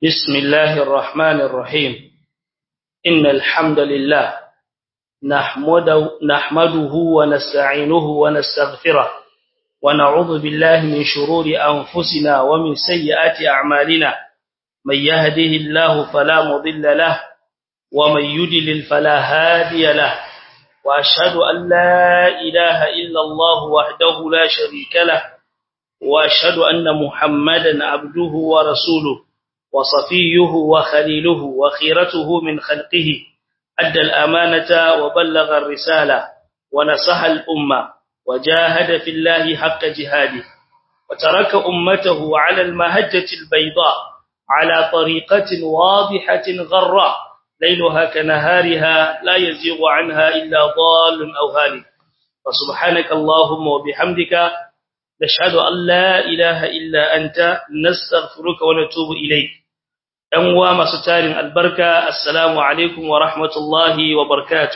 بسم الله الرحمن الرحيم إن الحمد لله نحمده, نحمده ونستعينه ونستغفره ونعوذ بالله من شرور أنفسنا ومن سيئات أعمالنا من يهده الله فلا مضل له ومن يدلل فلا هادي له وأشهد أن لا إله إلا الله وحده لا شريك له وأشهد أن محمدا عبده ورسوله وصفيه وخليله وخيرته من خلقه أدى الأمانة وبلغ الرسالة ونصح الأمة وجاهد في الله حق جهاده وترك أمته على المهجة البيضاء على طريقة واضحة غراء ليلها كنهارها لا يزيغ عنها إلا ضال أو هالك فسبحانك اللهم وبحمدك نشهد أن لا إله إلا أنت نستغفرك ونتوب إليك ‘yan uwa masu tarin albarka, Assalamu alaikum wa rahmatullahi wa barkatu.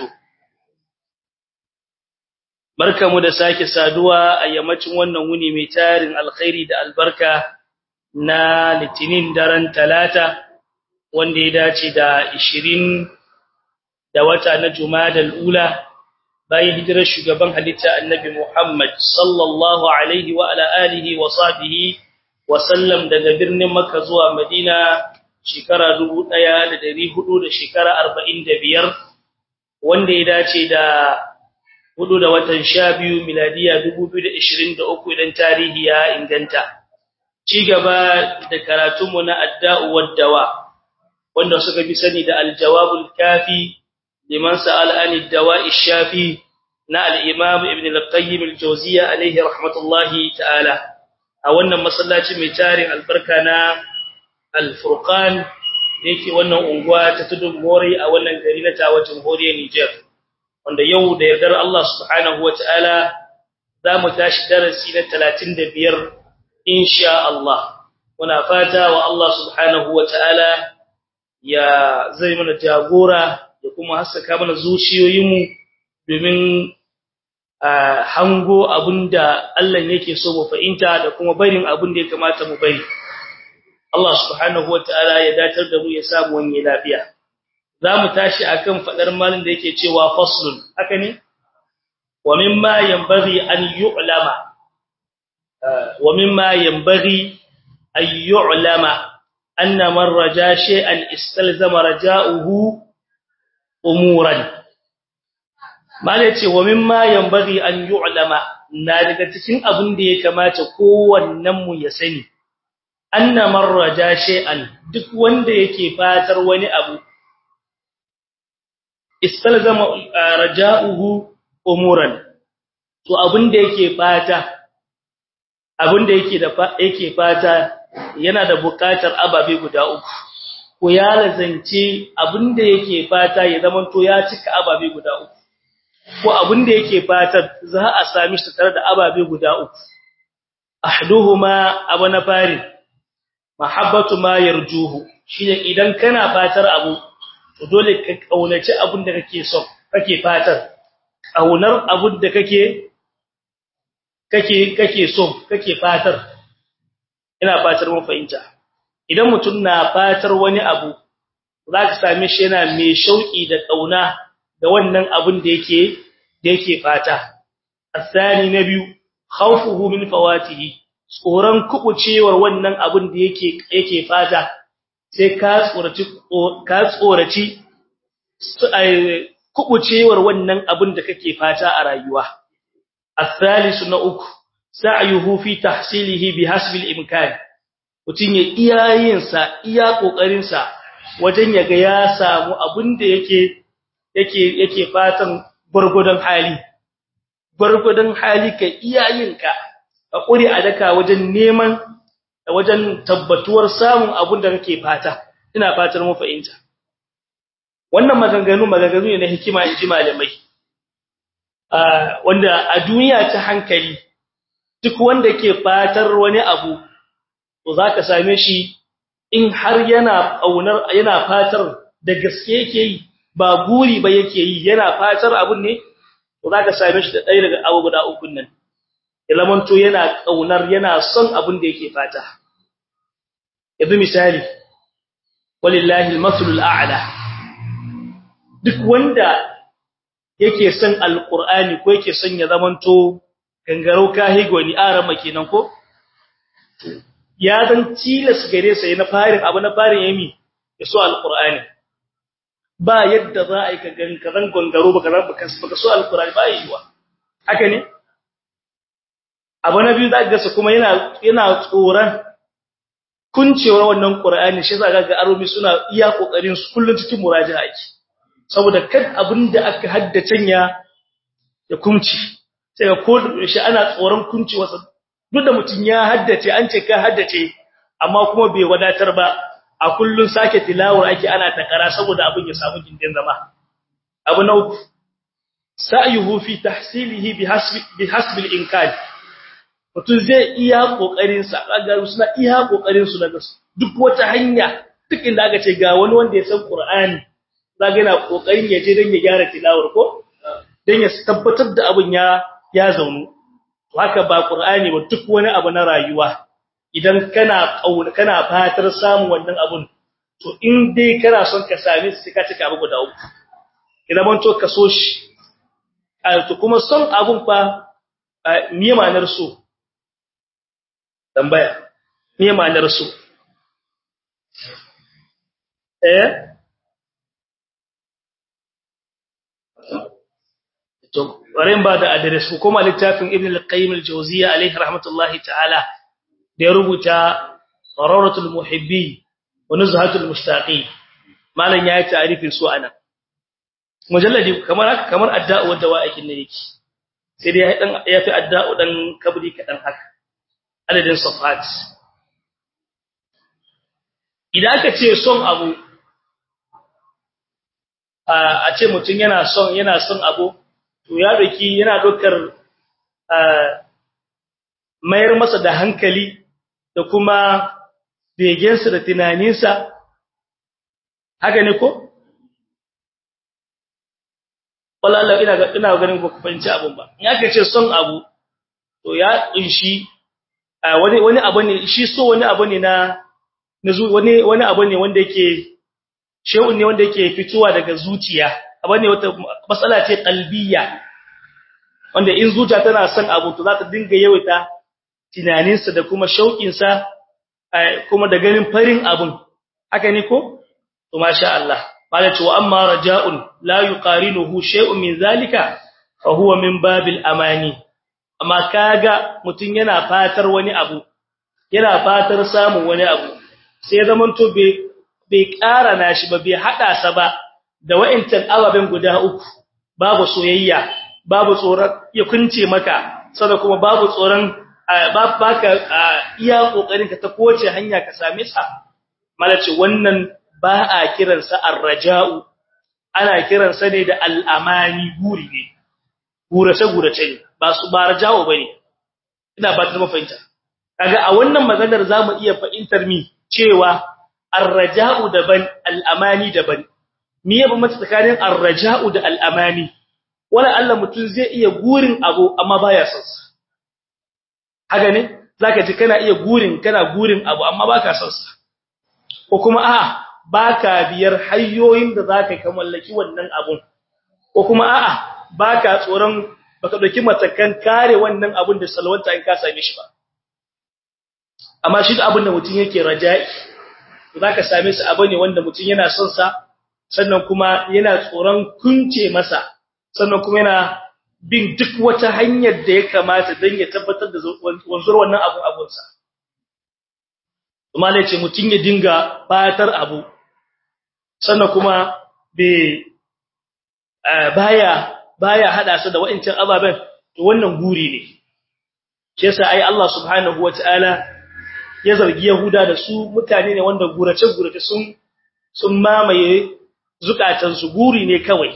Barka mu da sake saduwa a yammacin wannan wuni mai tarin alkhairi da albarka na litinin daren talata, wanda ya dace da ishirin da wata na Jumadal Ula, bayan hijirar shugaban halitta annabi Muhammad sallallahu alaihi wa ala alihi wa sahbihi wa sallam daga birnin Makka zuwa Madina shekara dubu ɗaya da dari hudu da shekara arba'in da biyar wanda ya dace da hudu da watan sha biyu miladiya dubu biyu da ishirin da uku idan tarihi ya inganta ci gaba da karatunmu na adda'u waddawa wanda suka fi sani da aljawabul kafi liman sa'al ani dawa'i shafi na al-imam ibn al-qayyim al-jawziyya alayhi rahmatullahi ta'ala a wannan masallaci mai tarin albarka na al-furqan yake wannan unguwa ta tudun mori a wannan gari na tawacin horiya Niger wanda yau da yardar Allah subhanahu wataala zamu tashi darasi na 35 insha Allah muna fata wa Allah subhanahu wataala ya zai mana jagora ya kuma haskaka mana zuciyoyinmu domin hango abinda Allah yake so mu fahimta da kuma barin abin da ya kamata mu bari Allah subhanahu wataala ya datar da mu ya samu wani lafiya zamu tashi akan fadar malin da yake cewa faslun haka ne wa mimma yanbaghi an yu'lama wa mimma yanbaghi an yu'lama anna man raja shay'an istalzama raja'uhu umuran malai ce wa mimma yanbaghi an yu'lama na daga cikin abin da ya kamata kowannen mu ya sani anna marraja shay'an duk wanda yake fatar wani abu istalzama raja'uhu umuran to abinda yake fata abinda yake da yake fata yana da buƙatar ababe guda uku ko ya lazance abinda yake fata ya zamanto ya cika ababe guda uku ko abinda yake fata za a sami shi tare da ababe guda uku ahduhuma abana farin mahabbatu ma yarjuhu shine idan kana fatar abu to dole ka kaunaci abin da kake so kake fatar kaunar abin da kake kake kake so kake fatar ina fatar mun fahimta idan mutum na fatar wani abu zaka same shi yana mai shauki da kauna da wannan abin da yake da yake fata asani na biyu khawfuhu min fawatihi tsoron kubucewar wannan abin da yake yake fata sai ka tsoraci ka tsoraci kubucewar wannan abin da kake fata a rayuwa الثالث na uku sa'yuhu fi tahsilihi bihasbi al-imkan mutun ya iyayin sa iya kokarin sa wajen yaga ya samu abin da yake yake yake fatan gurgudan hali gurgudan hali ka iyayinka a ƙuri a daka wajen neman wajen tabbatuwar samun abin da kake fata ina fatar mu fahimta wannan maganganu maganganu ne na hikima in ji malamai wanda a duniya ta hankali duk wanda ke fatar wani abu to zaka same shi in har yana aunar yana fatar da gaske yake yi ba guri ba yake yi yana fatar abun ne to zaka same shi da ɗaya daga abu guda uku nan ilamanto yana kaunar yana son abin da yake fata yanzu misali walillahi almasalul a'la duk wanda yake son alqur'ani ko yake son ya zamanto gangarau kahigoni arama kenan ko ya zan tilas gare sa na farin abu na farin yami ya so alqur'ani ba yadda za a yi ka gangaran gangaro baka baka so alqur'ani ba yiwa haka ne abu na biyu zaka ga kuma yana yana tsoran kuncewar wannan qur'ani shi zaka ga aromi suna iya kokarin su kullun cikin muraja'a ake saboda kad abinda aka haddace ya ya kunci sai ga ko shi ana tsoron kuncewarsa duk da mutun ya haddace an ce ka haddace amma kuma bai wadatar ba a kullun sake tilawar ake ana takara saboda abin ya samu gindin zama abu na uku sa'yuhu fi tahsilihi bihasbi bihasbi al-imkan mutun zai iya kokarin sa kaga suna iya kokarin su daga duk wata hanya duk inda aka ce ga wani wanda ya san Qur'ani zaga yana kokarin ya je dan ya gyara tilawar ko dan ya tabbatar da abin ya ya zaunu haka ba Qur'ani ba duk wani abu na rayuwa idan kana kauna kana fatar samun wannan abun to in dai kana son ka same shi ka cika abu guda uku idan ban to ka so shi to kuma son abun fa me ma'anar so tambaya me ma'anar so eh to barin ba da address ko kuma littafin ibn al-qayyim al-jawziyya alayhi rahmatullahi ta'ala da ya rubuta qararatul muhibbi wa nuzhatul mushtaqi malan yayi ta'rifin su anan mujalladi kamar haka kamar adda'u wadda wa'akin ne yake sai dai dan yafi adda'u dan kabri kadan haka adadin safat idan aka ce son abu a ce mutun yana son yana son abu to ya doki yana dokar mayar masa da hankali da kuma begensa da tunaninsa haka ne ko wallahi ina ga ina ganin ba ku fahimci abun ba in aka ce son abu to ya kunshi wani wani abu ne shi so wani abu ne na wani wani abu ne wanda yake shehun ne wanda yake fitowa daga zuciya abu ne wata matsala ce qalbiyya wanda in zuciya tana son abu to za ta dinga yawaita tunaninsa da kuma shauƙinsa kuma da ganin farin abun haka ne ko to masha Allah malaci wa amma raja'un la yuqarinuhu shay'un min zalika fa huwa min babil amani amma kaga mutun yana fatar wani abu yana fatar samun wani abu sai zaman to bai bai ƙara nashi ba bai hada sa ba da wa'intan ababen guda uku babu soyayya babu tsoron ya kunce maka sada kuma babu tsoron baka iya kokarin ka ta kowace hanya ka same sa malace wannan ba a kiransa ar-raja'u ana kiransa ne da al-amani guri ne gurace gurace ne ba su ba raja'u bane ina ba ta mafahimta kaga a wannan maganar zamu iya fahimtar mi cewa ar-raja'u daban al-amani daban me ya bambanta tsakanin ar-raja'u da al-amani wala Allah mutum zai iya gurin abu amma baya son sa haka ne zaka ji kana iya gurin kana gurin abu amma baka son sa ko kuma a baka biyar hanyoyin da zaka ka mallaki wannan abun ko kuma a'a baka tsoron baka dauki matakan kare wannan abun da salwanta in ka same shi ba amma shi abun da mutum yake raja'i zaka same shi abu ne wanda mutum yana son sa sannan kuma yana tsoron kunce masa sannan kuma yana bin duk wata hanyar da ya kamata don ya tabbatar da wanzuwar wannan abun abunsa kuma ne ce mutum ya dinga fatar abu sannan kuma bai baya baya hada su da wa'ancin ababen to wannan guri ne shi yasa ai Allah subhanahu wataala ya zargi Yahuda da su mutane ne wanda gurace gurace sun sun mamaye zukatansu guri ne kawai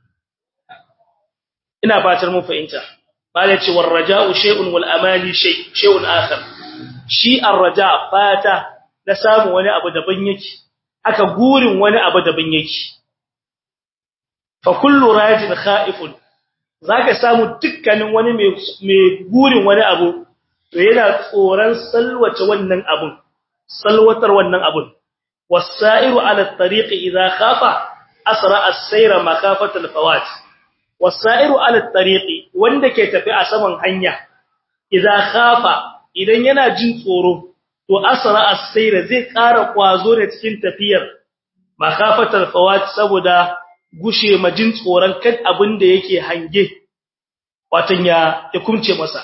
ina fatar mun fahimta bala ce war raja'u shay'un wal amali shay shay'un akhar shi ar-raja fata da samu wani abu daban yake aka gurin wani abu daban yake fa kullu rajin khaifun zaka samu dukkanin wani mai mai gurin wani abu to yana tsoran salwace wannan abun salwatar wannan abun was-sa'iru 'ala at-tariqi idha khafa asra as-sayra makhafata al-fawat was-sa'iru 'ala at-tariqi wanda ke tafi a saman hanya idza khafa idan yana jin tsoro to asra as-sayra zai ƙara kwazo ne cikin tafiyar makhafatal fawat saboda gushe majin tsoron kan abin da yake hange watan ya ya kumce masa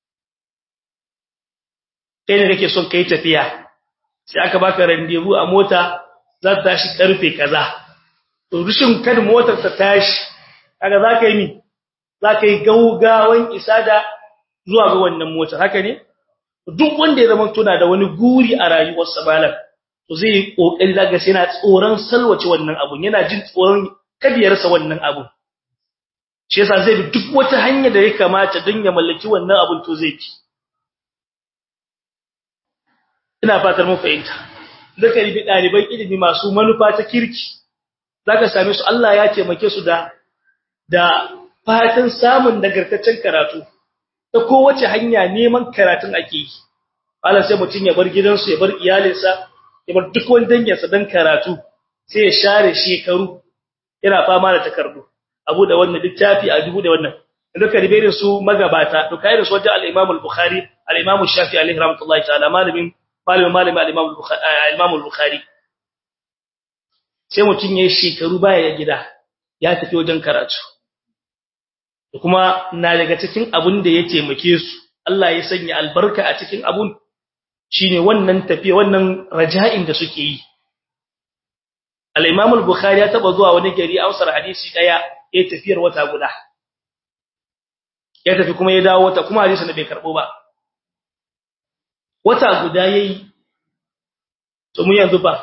kai ne kake son kai tafiya sai aka baka rendezvous a mota za ta tashi karfe kaza to rushin kad motar ta tashi kaga zaka yi mi zaka yi gaugawan isa da zuwa ga wannan motar haka ne duk wanda ya zama tuna da wani guri a rayuwarsa malam to zai yi kokari daga sai yana tsoron salwace wannan abun yana jin tsoron kadiyarsa wannan abun shi yasa zai bi duk wata hanya da ya kamata don ya mallaki wannan abun to zai ci ina fatar mun fahimta zaka yi daliban ilimi masu manufa ta kirki zaka same su Allah ya taimake su da da fatan samun nagartaccen karatu ta kowace hanya neman karatun ake yi Allah sai mutun ya bar gidansu ya bar iyalinsa ya bar duk wani danginsa dan karatu sai ya share shekaru yana fama da takardu abu da wannan littafi a dubu da wannan duka riberin su magabata to kai da su wajen al-Imam al-Bukhari al-Imam Shafi'i alaihi rahmatullahi ta'ala malamin malamin malamin al-Imam al-Imam al-Bukhari sai mutun yayin shekaru baya ya gida ya tafi wajen karatu kuma na daga cikin abun da ya taimake su Allah ya sanya albarka a cikin abun shine wannan tafiya wannan raja'in da suke yi al-Imam al-Bukhari ya taba zuwa wani gari ausar hadisi daya ya tafiyar wata guda ya tafi kuma ya dawo wata kuma hadisi da bai karbo ba wata guda yayi to mu yanzu ba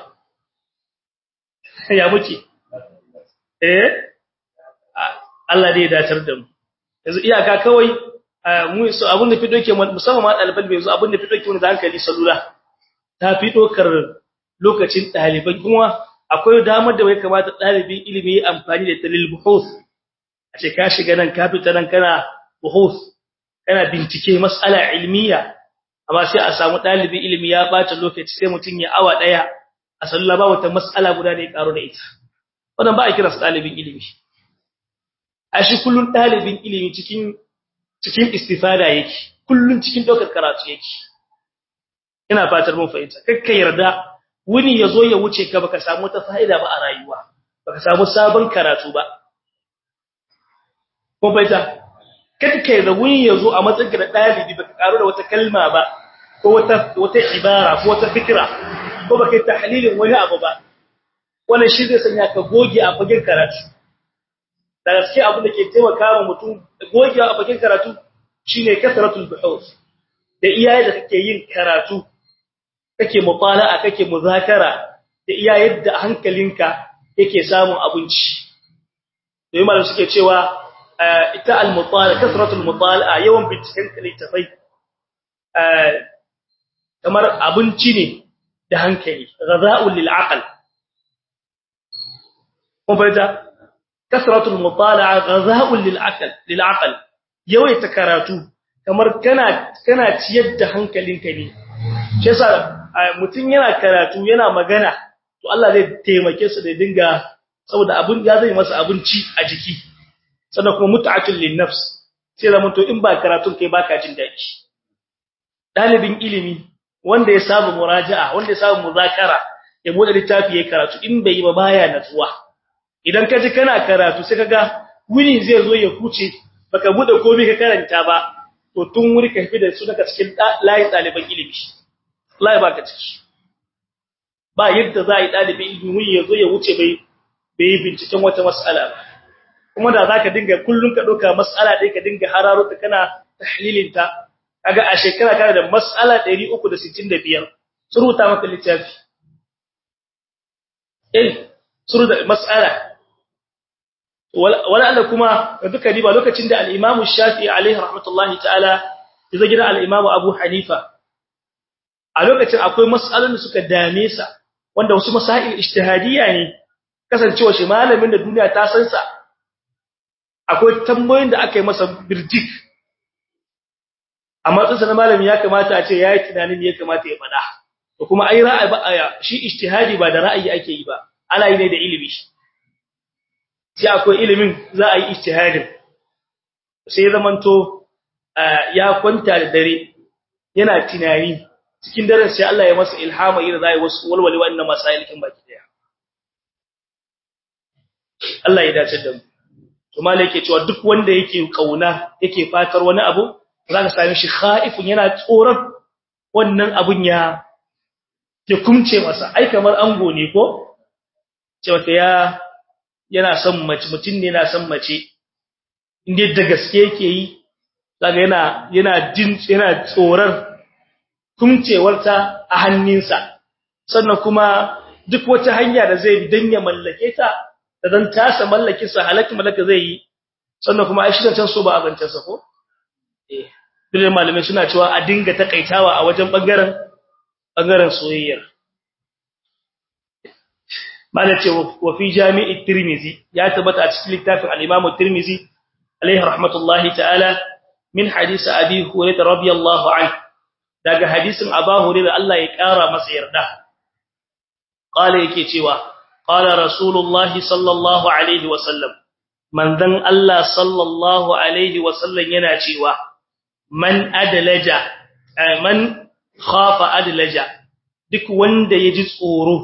ya muke eh Allah dai ya dacar da mu yanzu iyaka kawai mu so abun da fi doke musamman ma daliban bai zo abun da fi doke mu da hankali salula ta fi dokar lokacin daliban kuma akwai damar da bai kamata dalibin ilimi ya amfani da talil buhuth a ce ka shiga nan ka fita nan kana buhuth kana bincike mas'ala ilmiya amma sai a samu dalibin ilimi ya bata lokaci sai mutun ya awa daya a sallah ba wata mas'ala guda da ya karo da ita wannan ba a kira dalibin ilimi a shi kullun dalibin ilimi cikin cikin istifada yake kullun cikin dokar karatu yake ina fatar mun fahimta kakka yarda wuni yazo ya wuce ka baka samu ta fa'ida ba a rayuwa baka samu sabon karatu ba ko baita kakka yarda wuni yazo a matsayin da dalibi baka karo da wata kalma ba ko wata wata ibara ko wata fikra ko baka tahlilin wani abu ba wannan shi zai sanya ka goge a fagen karatu da gaske abin da ke taimaka wa mutum goge a fagen karatu shine kasratul buhus da iyaye da kake yin karatu kake mutala'a kake muzakara da iya yadda hankalinka yake samun abinci da yi malam suke cewa ita al-mutala kasratul mutala'a yawan binciken littafai kamar abinci ne da hankali ghaza'ul lil aql kuma fahimta kasratul mutala'a ghaza'ul lil aql lil aql yawaita karatu kamar kana kana ciyar da hankalinka ne shi yasa mutum yana karatu yana magana to Allah zai taimake su da dinga saboda abun ya zai masa abinci a jiki sannan kuma mut'atul lin nafs sai zaman to in ba karatun kai baka jin dadi dalibin ilimi wanda ya saba muraja'a wanda ya saba muzakara ya bude littafi yayin karatu in bai yi ba baya natsuwa idan ka ji kana karatu sai kaga wuni zai zo ya kuce baka bude komai ka karanta ba to tun wuri ka fi da su daga cikin layin daliban ilimi wallahi baka ciki ba yadda za a yi dalibin ilimi ya zo ya wuce bai bai binciken wata mas'ala ba kuma da zaka dinga kullun ka doka mas'ala dai ka dinga hararo ta kana tahlilin ta kaga a shekara kana da mas'ala 365 suruta maka littafi eh suruta mas'ala wala Allah kuma duka diba lokacin da al-Imam Shafi'i alaihi rahmatullahi ta'ala ya gida al-Imam Abu Hanifa a lokacin akwai mas'alolin da suka dame sa wanda wasu masail ijtihadiyya ne kasancewa shi malamin da duniya ta san sa akwai tambayoyin da aka yi masa birjik amma tsinsa na malami ya kamata a ce yayi tunanin me ya kamata ya faɗa to kuma ai ra'ayi ba shi ijtihadi ba da ra'ayi ake yi ba ana yi ne da ilimi sai akwai ilimin za a yi ijtihadin sai zamanto ya kwanta da dare yana tunani cikin daren sai Allah ya masa ilhama irin zai wasu walwali wannan masailikin baki daya Allah ya dace da mu to malai yake cewa duk wanda yake kauna yake fatar wani abu zaka same shi khaifun yana tsoron wannan abun ya ya kumce masa ai kamar ango ne ko cewa ya yana son mace mutun ne yana son mace inda da gaske yake yi kaga yana yana jin yana tsorar kumcewarta a hannunsa sannan kuma duk wata hanya da zai bi dan ya mallake ta da dan tasa mallake sa halaki mallaka zai yi sannan kuma ai shi can so ba a zancen sa ko eh dole malamai suna cewa a dinga takaitawa a wajen bangaren bangaren soyayyar malace wa fi jami'i tirmizi ya tabbata a cikin littafin al-imam tirmizi alaihi rahmatullahi ta'ala min hadisi abi hurairah radiyallahu anhu daga hadisin abu hurairah Allah ya kara masa yarda qala yake cewa qala rasulullahi sallallahu alaihi wa sallam manzon Allah sallallahu alaihi wa sallam yana cewa man adlaja man khafa adlaja duk wanda yaji tsoro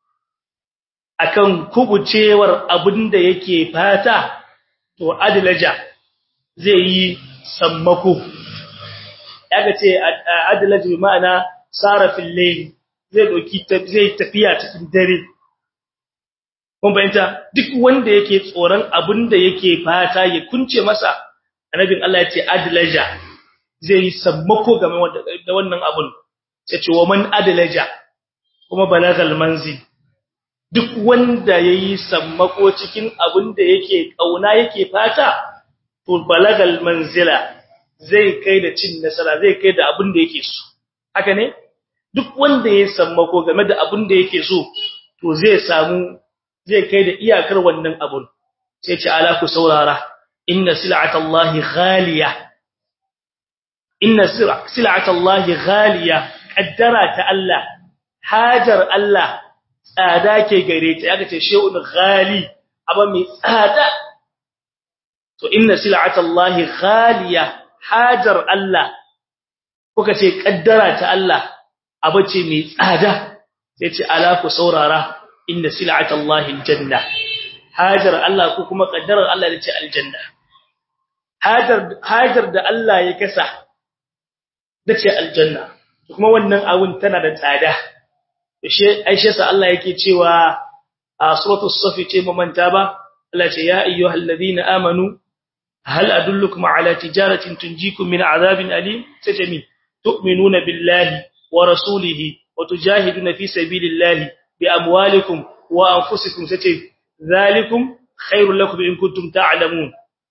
akan kubucewar abinda yake fata to adlaja zai yi sammako yaga ce adlaja bi ma'ana sarafin layl zai doki zai tafiya cikin dare kun bayanta duk wanda yake tsoron abinda yake fata ya kunce masa annabin Allah ya ce adlaja zai yi sammako game da wannan abun sai ce wa man adlaja kuma balagal manzil duk wanda yayi sammako cikin abin da yake kauna yake fata to balagal manzila zai kai da cin nasara zai kai da abin da yake so haka ne duk wanda yayi sammako game da abin da yake so to zai samu zai kai da iyakar wannan abun sai ce ala ku saurara inna sil'atallahi ghaliya inna sil'atallahi ghaliya qaddara ta Allah hajar Allah tsada ke gare ta yaga ce shay'un ghali aba mai tsada to inna sil'atallahi ghaliya hajar Allah kuka ce kaddara ta Allah aba ce mai tsada sai ce ala ku saurara inna sil'atallahi aljanna hajar Allah ko kuma kaddarar Allah da ce aljanna hajar hajar da Allah ya kasa da ce aljanna kuma wannan abun tana da tsada aisha sa Allah yake cewa a suratul safi ce mamanta ba Allah ce ya ayyuhal ladina amanu hal adullukum ala tijaratin tunjikum min azabin alim sai mi tu'minuna billahi wa rasulihi wa tujahiduna fi sabilillahi bi amwalikum wa anfusikum sai zalikum khairul lakum in kuntum ta'lamun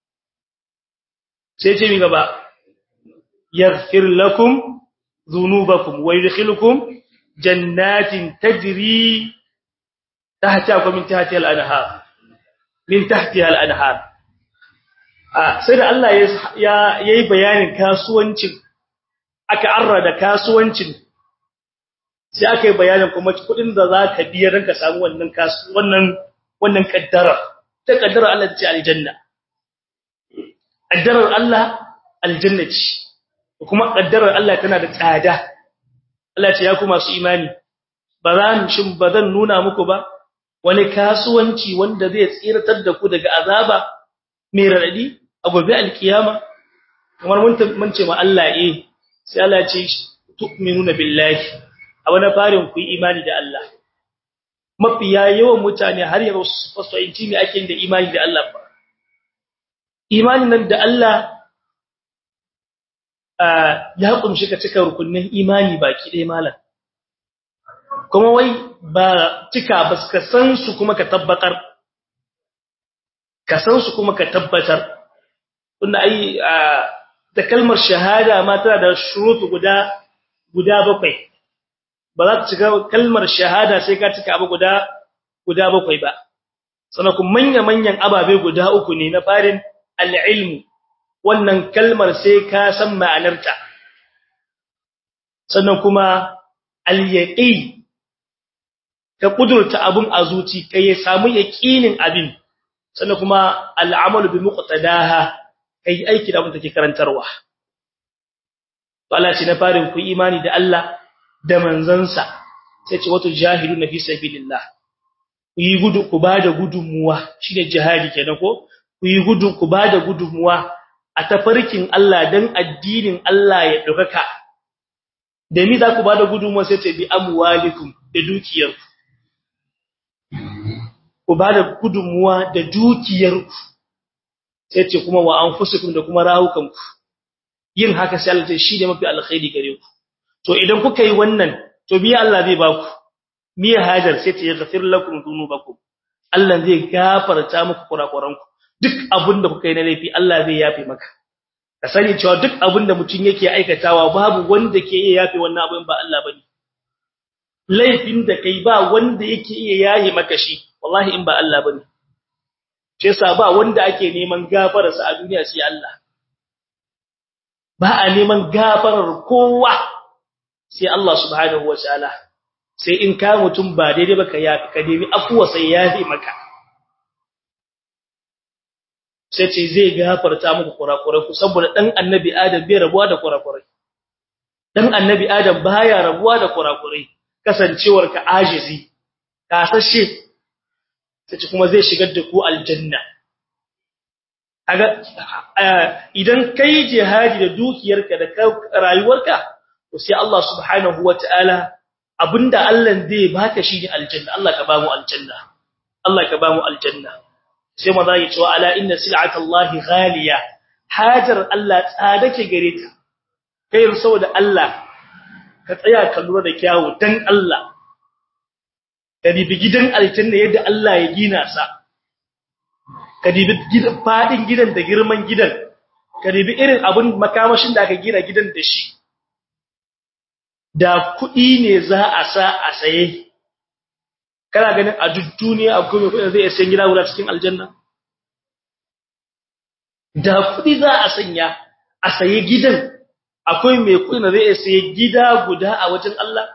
sai ce mi gaba yaghfir lakum dhunubakum wa yudkhilukum jannatin tajri tahta min tahtiha al-anhar min tahtiha al-anhar ah sai da Allah ya yayi bayanin kasuwancin aka arrada kasuwancin sai aka yi bayanin kuma kudin da zaka biya dan ka samu wannan kasu wannan wannan kaddara ta kaddara Allah ta ce aljanna kaddarar Allah aljanna ce kuma kaddarar Allah tana da tsada Allah ce ya ku masu imani ba za mu shin ba zan nuna muku ba wani kasuwanci wanda zai tsiratar da ku daga azaba mai radadi a gobe alkiyama kamar mun mun ce ma Allah eh sai Allah ya ce tu'minuna billahi a wani farin ku yi imani da Allah mafiya yawan mutane har yanzu fasoyinci ne ake da imani da Allah ba imanin nan da Allah ya kunshi ka cika rukunin imani baki ɗaya malam kuma wai ba cika ba ka san su kuma ka tabbatar ka san su kuma ka tabbatar tunda ai da kalmar shahada ma tana da shurutu guda guda bakwai ba za ta cika kalmar shahada sai ka cika abu guda guda bakwai ba sannan kuma manya-manyan ababe guda uku ne na farin al-ilmu wannan kalmar sai ka san ma'anarta sannan kuma al-yaqin ka kudurta abun a zuci kai ya samu yaqinin abin sannan kuma al'amalu bi muqtadaha kai aiki da abin da take karantarwa to Allah ce na farin ku imani da Allah da manzansa sai ce wato jahiluna fi sabilillah ku yi gudu ku bada gudunmuwa shine jihadi kenan ko ku yi gudu ku bada gudunmuwa a tafarkin Allah dan addinin Allah ya dukaka da mi za ku bada gudunmuwa sai ce bi amwalikum da dukiyarku ku bada gudunmuwa da dukiyarku sai ce kuma wa anfusukum da kuma rawukanku yin haka sai Allah shi ne mafi alkhairi gare ku to idan kuka yi wannan to biya Allah zai ba ku miya hajar sai ta yaghfir lakum dhunubakum Allah zai gafarta muku kurakuranku duk abinda kuka yi na laifi Allah zai yafe maka ka sani cewa duk abinda mutum yake aikatawa babu wanda ke iya yafe wannan abin ba Allah bane laifin da kai ba wanda yake iya yaye maka shi wallahi in ba Allah bane shi yasa ba wanda ake neman gafararsa a duniya sai Allah ba a neman gafarar kowa sai Allah subhanahu wataala sai in ka mutum ba daidai ba ka yafi ka nemi afuwa sai yafi maka sai ce zai gafarta muku kurakurai ku saboda dan annabi adam bai rabuwa da kurakurai dan annabi adam baya rabuwa da kurakurai kasancewar ka ajizi kasashe sai kuma zai shigar da ku aljanna kaga idan kai jihadi da dukiyarka da rayuwarka to sai Allah subhanahu wataala abinda Allah zai baka shi ne aljanna Allah ka ba mu aljanna Allah ka ba mu aljanna sai maza yi cewa ala inna sil'ata Allah ghaliya hajar Allah tsada ke gare ta kai saboda Allah ka tsaya ka lura da kyawu dan Allah ka bibi gidan aljanna yadda Allah ya gina sa ka dibi gidan fadin gidan da girman gidan ka dibi irin abun makamashin da aka gina gidan da shi da kuɗi ne za a sa a saye kana ganin a duk duniya akwai mai kuɗi zai sayi gida guda cikin aljanna da kuɗi za a sanya a saye gidan akwai mai kuɗi da zai sayi gida guda a wajen Allah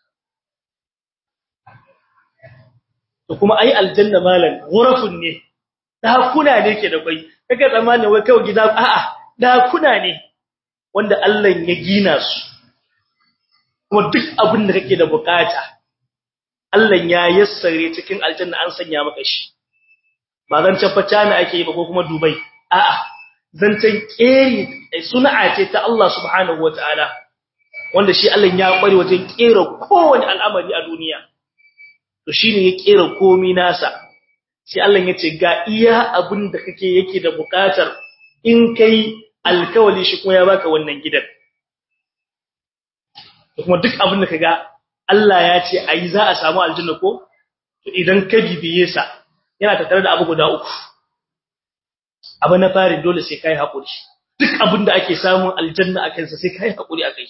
to kuma ai aljanna malan ghurafun ne dakuna ne ke da kai kaga tsammanin wai kawai gida a'a dakuna ne wanda Allah ya gina su kuma duk abin da kake da bukata Allah ya yassare cikin aljanna an sanya maka shi ba zan tabbata ne ake yi ba ko kuma dubai a'a zancen keri sun'a ce ta Allah subhanahu wataala wanda shi Allah ya kware wajen kera kowane al'amari a duniya to shine ya kera komai nasa sai Allah ya ce ga iya abin da kake yake da bukatar in kai alkawali shi kuma ya baka wannan gidan kuma duk abin da kaga Allah ya ce ayi za a samu aljanna ko to idan ka bibiye sa yana tattare da abu guda uku abu na fari dole sai kai hakuri duk abin da ake samun aljanna akan sa sai kai hakuri akai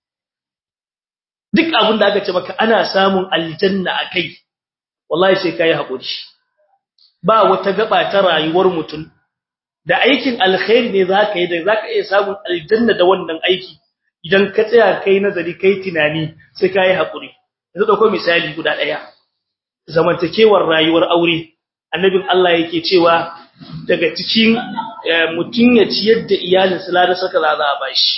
duk abin da aka ce maka ana samun aljanna akai wallahi sai kai hakuri ba wata gaba ta rayuwar mutum da aikin alkhairi ne zaka yi da zaka iya samun aljanna da wannan aiki idan ka tsaya kai nazari kai tunani sai kai hakuri yanzu dauko misali guda daya zamantakewar rayuwar aure annabin Allah yake cewa daga cikin mutun ya ciyar da iyalin sa da saka za a bashi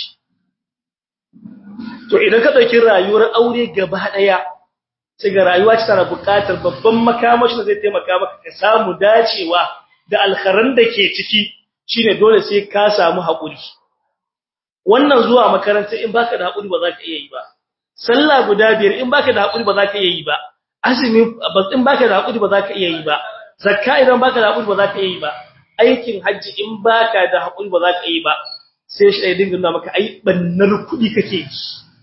to idan ka dauki rayuwar aure gaba daya sai ga rayuwa ce tana buƙatar babban makamashi da zai taimaka maka ka samu dacewa da alkharan da ke ciki shine dole sai ka samu hakuri wannan zuwa makaranta in baka da hakuri ba za ka iya yi ba sallah guda biyar in baka da hakuri ba za ka iya yi ba azumi in baka da hakuri ba za ka iya yi ba zakka idan baka da hakuri ba za ka iya yi ba aikin haji in baka da hakuri ba za ka iya yi ba sai shi ya dinga nuna maka ai bannar kudi kake yi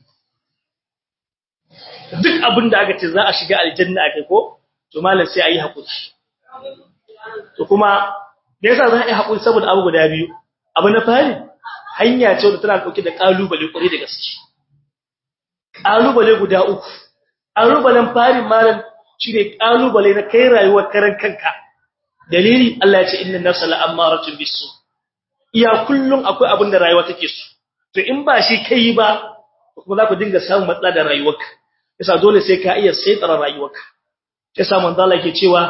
duk abin da aka ce za a shiga aljanna akai ko to malam sai ayi hakuri to kuma da yasa za a yi hakuri saboda abu guda biyu abu na fari hanya ce da tana dauke da kalubale kure da gaske kalubale guda uku kalubalen farin malam shine kalubale na kai rayuwar karan kanka dalili Allah ya ce inna nafsa la'amaratun bisu iya kullun akwai abin da rayuwa take so to in ba shi kai ba kuma za ku dinga samun matsala da rayuwarka yasa dole sai ka iya saitara rayuwarka yasa manzo Allah yake cewa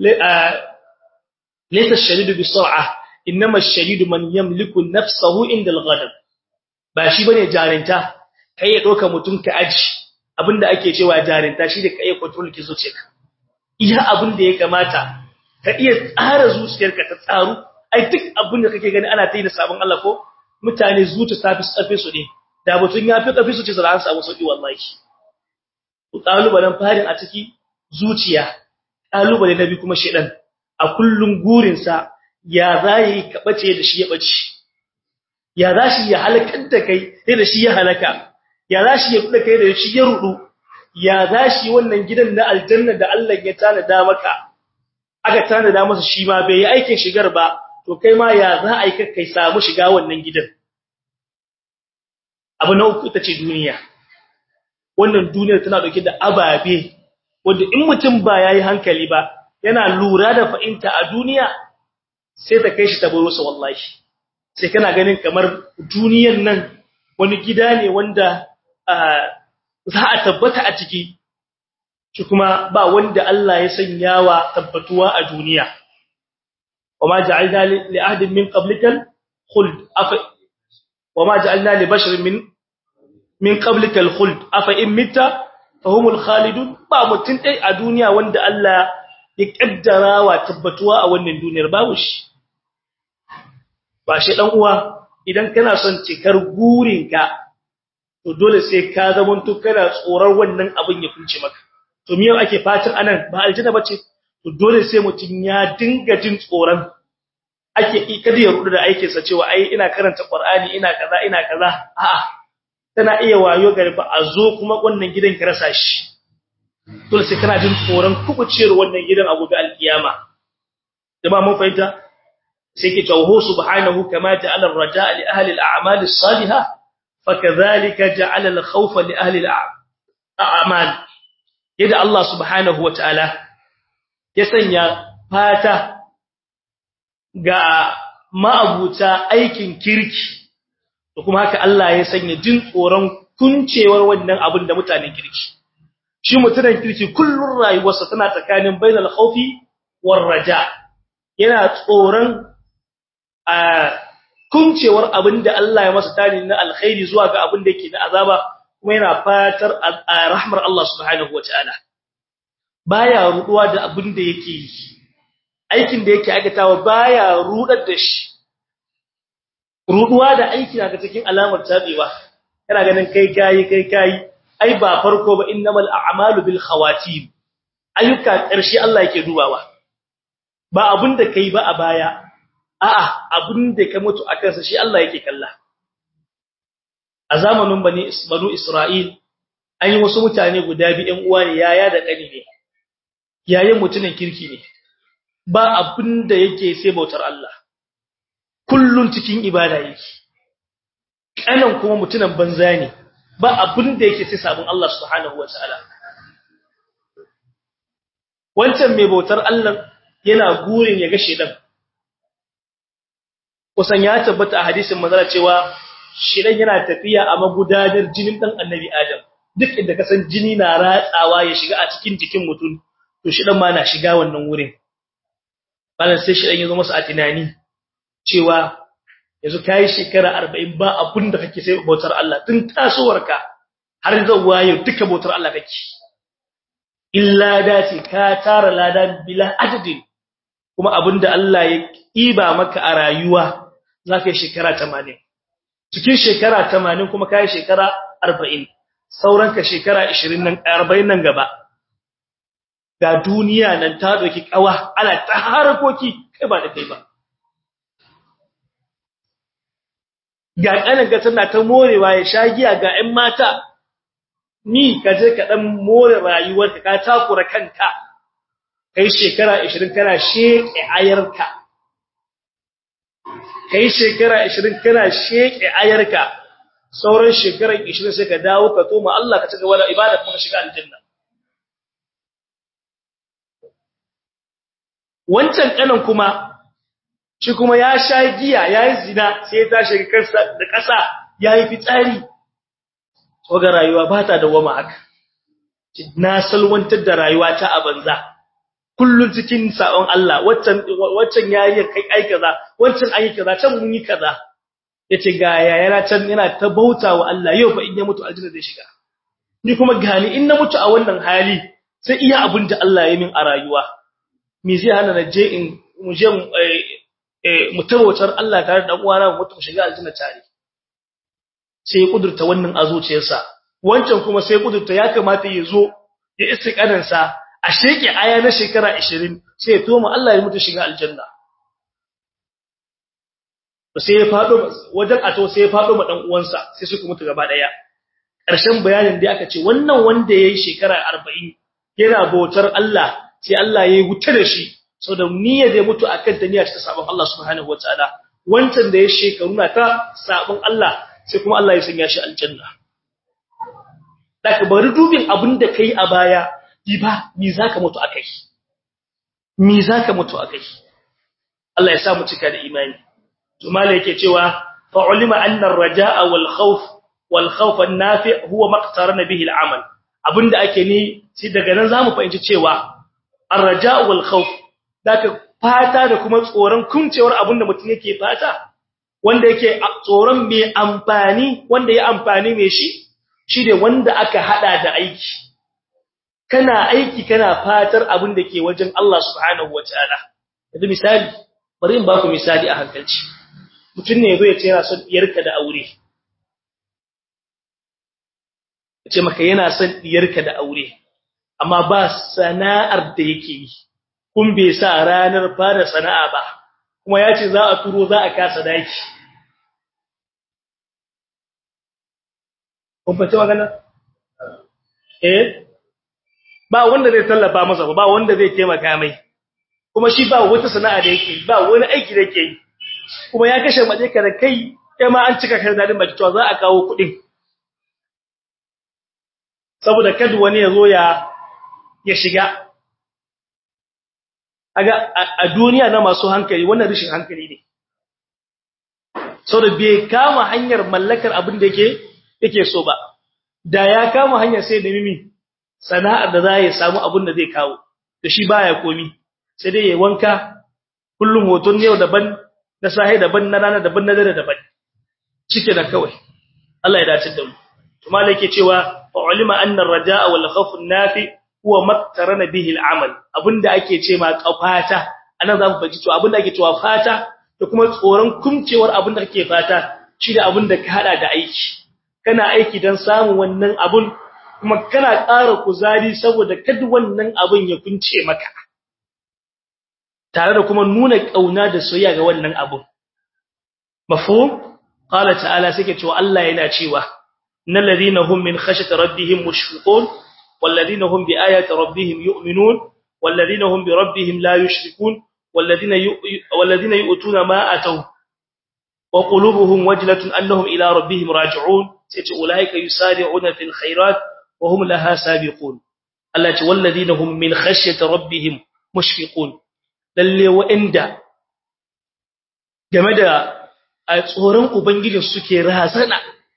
laysa ash-shadidu bi-sur'ah innama ash-shadidu man yamliku nafsahu inda al-ghadab ba shi bane jarinta kai ya doka mutun ka aji abinda ake cewa jarinta shi da kai ya control ki zuciyarka iya abinda ya kamata ka iya tsara zuciyarka ta tsaru ai duk abinda kake gani ana tayi da sabon Allah ko mutane zuciya tafi tsafe su ne da mutun ya fi tsafe su ce za su samu sauki wallahi kalubalen farin a ciki zuciya kalubale na bi kuma shedan a kullun gurinsa ya zai ka bace da shi ya bace ya zashi ya halakar da kai sai da shi ya halaka ya zashi ya kuda kai da shi ya rudu ya zashi wannan gidan na aljanna da Allah ya tanada maka aka tanada masa shi ma bai yi aikin shigar ba to kai ma ya za a yi kai samu shiga wannan gidan abu na uku ita ce duniya wannan duniyar tana dauke da ababe wanda in mutum ba yayi hankali ba yana lura da fa'inta a duniya sai ta kai shi ta baro sa wallahi sai kana ganin kamar duniyar nan wani gida ne wanda za a tabbata a ciki shi kuma ba wanda Allah ya sanyawa tabbatuwa a duniya wama ja'alna li ahadin min qablikal khuld afa wama ja'alna li basharin min min qablikal khuld afa in mitta fahumul khalidun ba mutun dai a duniya wanda Allah ya kaddara wa tabbatuwa a wannan duniyar babu shi ba shi dan uwa idan kana son cikar gurinka to dole sai ka zamanto kana tsoron wannan abin ya kunce maka to miyau ake fatan anan ba aljanna bace to dole sai mutun ya dinga jin tsoron ake kada ya rudu da aikin sa cewa ai ina karanta qur'ani ina kaza ina kaza a'a tana iya wayo gari ba a zo kuma wannan gidan ki rasa shi dole sai kana jin tsoron kubucewar wannan gidan a gobe alkiyama jama'a mun fahimta sai ke cewa subhanahu kama ja'ala ar-raja'a li ahli al-a'mal as-salihah fakadhalika ja'ala al-khawfa li ahli al-a'mal yadda Allah subhanahu wata'ala ya sanya fata ga ma'abuta aikin kirki da kuma haka Allah ya sanya jin tsoron kuncewar wannan abin da mutanen kirki shi mutanen kirki kullun rayuwarsa tana tsakanin bainal khawfi war raja yana tsoron a kuncewar abin da Allah ya masa tani na alkhairi zuwa ga abin da yake da azaba kuma yana fatar rahmar Allah subhanahu wataala baya ruduwa da abin da yake yi aikin da yake aikatawa baya rudar da shi ruduwa da aiki daga cikin alamar tabewa kana ganin kai kai kai kai ai ba farko ba innamal a'malu bil khawatim ayyuka karshe Allah yake dubawa ba abin da kai ba a baya a'a abin da ka mutu akan sa shi Allah yake kalla a zamanin bani banu Isra'il an yi wasu mutane guda biyu ɗan uwa ne yaya da ƙani ne yayin mutumin kirki ne ba abin da yake sai bautar Allah kullun cikin ibada yake kanan kuma mutumin banza ne ba abin da yake sai sabon Allah subhanahu wataala wancan mai bautar Allah yana gurin ya ga shedan kusan ya tabbata a hadisin manzara cewa shedan yana tafiya a magudanar jinin dan annabi Adam duk inda kasan jini na ratsawa ya shiga a cikin jikin mutum to shedan ma na shiga wannan wurin balan sai shedan ya zo masa a tunani cewa yanzu kai shekara 40 ba abun da kake sai bautar Allah tun tasowarka har zuwa yau duka bautar Allah kake illa dati ka tara ladan bila adadin kuma abinda Allah ya kiba maka a rayuwa zaka yi shekara 80 cikin shekara 80 kuma kai shekara 40 sauranka shekara 20 nan 40 nan gaba ga duniya nan ta doki kawa ana ta harakoki kai ba da kai ba ga kanin ga tana ta morewa ya sha giya ga 'yan mata ni ka je ka dan more rayuwarka ka takura kanka kai shekara 20 kana sheke ayarka kai shekara 20 kana sheke ayarka sauran shekara 20 sai ka dawo ka toma Allah ka cigaba da ibada kuma ka shiga aljanna wancan kanan kuma shi kuma ya sha giya yayi zina sai ya tashi kansa da ƙasa yayi fitsari ga rayuwa ba ta dawama haka na salwantar da rayuwata a banza kullun cikin sabon Allah waccan waccan yayin kai ai kaza waccan ai kaza can mun yi kaza yace ga yayana can yana ta bautawa Allah yau fa in ya mutu aljanna zai shiga ni kuma gani in na mutu a wannan hali sai iya abin da Allah ya min a rayuwa me zai hana na je in mu je mu tabbatar Allah tare da uwana mu mutu shiga aljanna tare sai ya kudurta wannan a zuciyarsa wancan kuma sai kudurta ya kamata ya zo ya istiqanan sa a sheke aya na shekara 20 sai ya toma Allah ya mutu shiga aljanna sai ya fado wajen ato sai ya fado ma dan uwansa sai suka mutu gaba daya ƙarshen bayanin da aka ce wannan wanda yayi shekara 40 yana bautar Allah sai Allah yayi wuta da shi saboda niyyar da mutu akan ta niyya ta sabon Allah subhanahu wataala wancan da ya shekaru na ta sabon Allah sai kuma Allah ya sanya shi aljanna daga bari dubin abin da kai a baya yi ba me zaka mutu akai me zaka mutu akai Allah ya sa mu cika da imani to malai yake cewa fa ulima anna ar-raja'a wal khawf wal khawf an-nafi' huwa maqtarana bihi al-amal abinda ake ni sai daga nan zamu fahimci cewa ar-raja'u wal khawf daga fata da kuma tsoron kuncewar abinda mutum yake fata wanda yake tsoron mai amfani wanda ya amfani mai shi shine wanda aka hada da aiki kana aiki kana fatar abin da ke wajen Allah subhanahu wataala yanzu misali bari in baku misali a hankalci mutum ne yazo ya ce yana son diyarka da aure ce maka yana son diyarka da aure amma ba sana'ar da yake yi kun bai sa ranar fara sana'a ba kuma ya ce za a turo za a kasa daki kun fata magana eh ba wanda zai tallafa masa ba wanda zai taimaka mai kuma shi ba wata sana'a da yake ba wani aiki da yake yi kuma ya kashe mace ka da kai kai ma an cika kai dadin baki to za a kawo kuɗin saboda kada wani ya zo ya ya shiga aga a duniya na masu hankali wannan rishin hankali ne saboda bai kama hanyar mallakar abin da yake yake so ba da ya kama hanyar sai da mimi sana'ar da za ya samu abin da zai kawo da shi baya komi sai dai ya wanka kullum hoton yau daban na sahi daban na rana daban na dare daban cike da kawai Allah ya dace da mu to malai yake cewa fa ulima anna ar-raja'a wal khawf an-nafi huwa maktarana bihi al-amal abinda ake ce ma kafata anan zamu faji to abinda ake cewa fata da kuma tsoron kumcewar abinda kake fata shi da abinda ka hada da aiki kana aiki dan samun wannan abun kuma kana ƙara kuzari saboda kada wannan abun ya kunce maka tare da kuma nuna kauna da soyayya ga wannan abun mafhum qala ta'ala sake cewa Allah yana cewa innal ladina hum min khashyati rabbihim mushfiqun wal ladina hum bi ayati rabbihim yu'minun wal ladina hum bi rabbihim la yushrikun wal ladina wal ladina yu'tuna ma ataw wa qulubuhum wajlatun annahum ila rabbihim raji'un sai ce ulaika yusari'una fil khairat wa hum laha sabiqun Allah ce wal ladina hum min khashyati rabbihim mushfiqun lalle wa'inda game da a tsoron ubangijin suke razana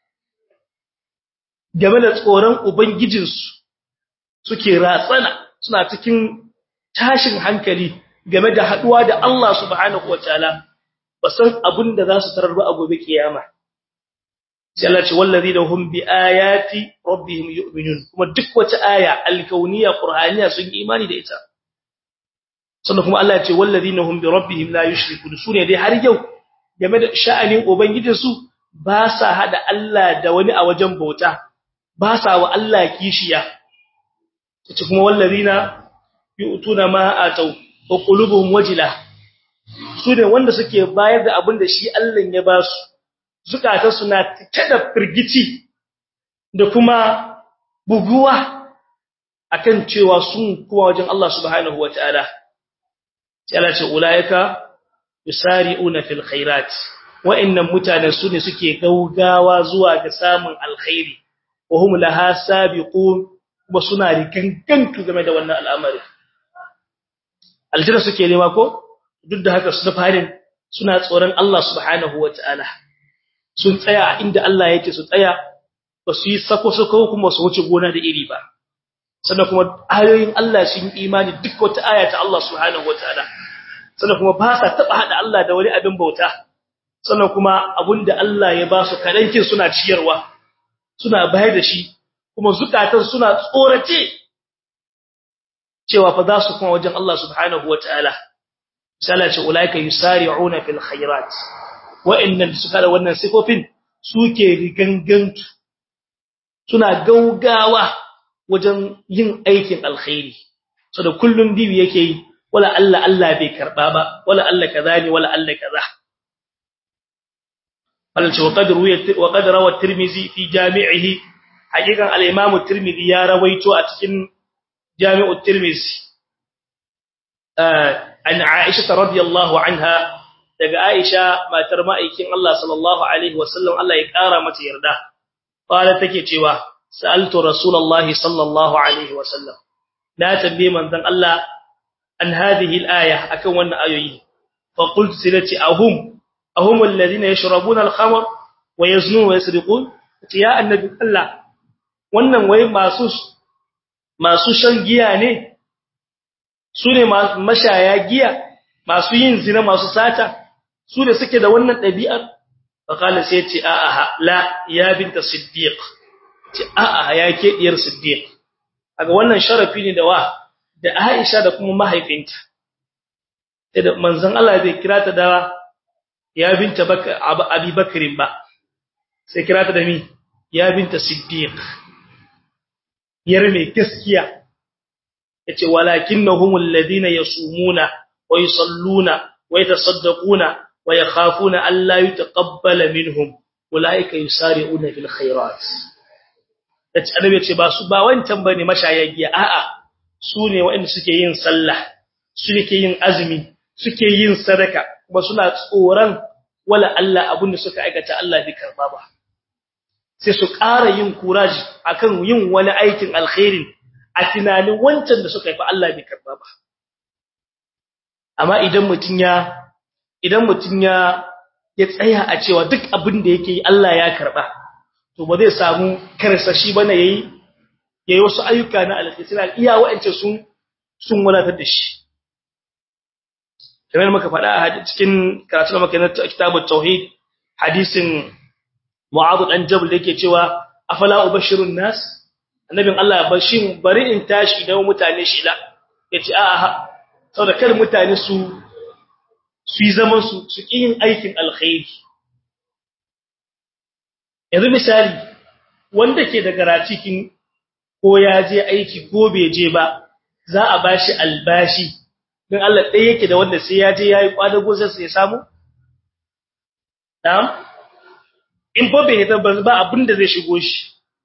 game da tsoron ubangijinsu suke ratsana suna cikin tashin hankali game da haduwa da Allah subhanahu wataala basan abin da za su tarar ba a gobe kiyama sai Allah ce wallazina hum bi ayati rabbihim yu'minun kuma duk wata aya alkauniya qur'aniya sun yi imani da ita sannan kuma Allah ya ce wallazina hum bi rabbihim la yushrikun sune dai har yau game da sha'anin ubangijinsu ba sa hada Allah da wani a wajen bauta ba sa wa Allah kishiya tace kuma wallazina yu'tuna ma atau wa qulubuhum wajila sune wanda suke bayar da abin da shi Allah ya ba su zukata suna cike da firgici da kuma buguwa akan cewa sun kuma wajen Allah subhanahu wataala sai Allah ce ulaika yusari'una fil khairat wa'annan mutanen su ne suke gaugawa zuwa ga samun alkhairi wa hum laha sabiqun kuma suna rikankantu game da wannan al'amari aljanna suke nema ko duk da haka su farin suna tsoron Allah subhanahu wataala sun tsaya inda Allah yake su tsaya ba su yi sako sako kuma su wuce gona da iri ba sannan kuma ayoyin Allah sun imani duk wata aya ta Allah subhanahu wataala sannan kuma ba sa taba hada Allah da wani abin bauta sannan kuma abinda Allah ya ba su kadankin suna ciyarwa suna bayar da shi kuma zukatan suna tsorace cewa fa za su kuma wajen Allah subhanahu wataala misala ce ulaika yusari'una fil khairat wa'annan suka da wannan sifofin suke rigangantu suna gaugawa wajen yin aikin alkhairi so da kullun bibi yake yi wala Allah Allah bai karba ba wala Allah kaza ne wala Allah kaza wala ce waqad ruwaya wa qad rawa at-tirmidhi fi jami'ihi hakikan al-imam at-tirmidhi ya rawaito a cikin jami'u at-tirmidhi an Aisha radiyallahu anha daga Aisha matar ma'aikin Allah sallallahu alaihi wasallam Allah ya kara mata yarda qala take cewa sa'altu rasulullahi sallallahu alaihi wasallam na tambaye manzon Allah an hadhihi al-aya akan wannan ayoyi fa qultu silati ahum ahum alladhina yashrabuna al-khamr wa yaznun wa yasriqun ya annabi Allah wannan wai masu masu shan giya ne su ne mashaya giya masu yin zina masu sata su da suke da wannan ɗabi'ar faqala sai ce a'a la ya binta siddiq ce a'a ya ke diyar siddiq kaga wannan sharafi ne da wa da Aisha da kuma mahaifinta da manzon Allah bai kira ta da ya binta Abi Bakrin ba sai kira ta da mi ya binta siddiq yar mai gaskiya yace walakinnahum alladhina yasumuna wa yusalluna wa yatasaddaquna wa yakhafuna an la yutaqabbala minhum ulaika yusari'una fil khairat yace annabi yace ba su ba wancan bane mashayagiya a'a su ne waɗanda suke yin sallah suke yin azumi suke yin sadaka kuma suna tsoron wala Allah abin da suka aikata Allah bai karba ba sai su ƙara yin kuraji akan yin wani aikin alkhairin a tunanin wancan da suka yi fa Allah bai karba ba amma idan mutun ya idan mutun ya ya tsaya a cewa duk abin da yake yi Allah ya karba to ba zai samu karsashi bane yayi yayi wasu ayyuka na alkhairi iya wa'ance sun sun wadatar da shi kamar muka faɗa a cikin karatu da muka na kitabut tauhid hadisin Mu'adh dan Jabal yake cewa afala ubashirun nas annabin Allah bashin bari in tashi idan mutane shi la yace a'a saboda kar mutane su su yi zaman su su yin aikin alkhairi yanzu misali wanda ke da garacikin ko ya je aiki ko bai je ba za a bashi albashi dan Allah ɗaya yake da wanda sai ya je yayi kwadago sai ya samu na'am in fa bai ta ba abin da zai shigo shi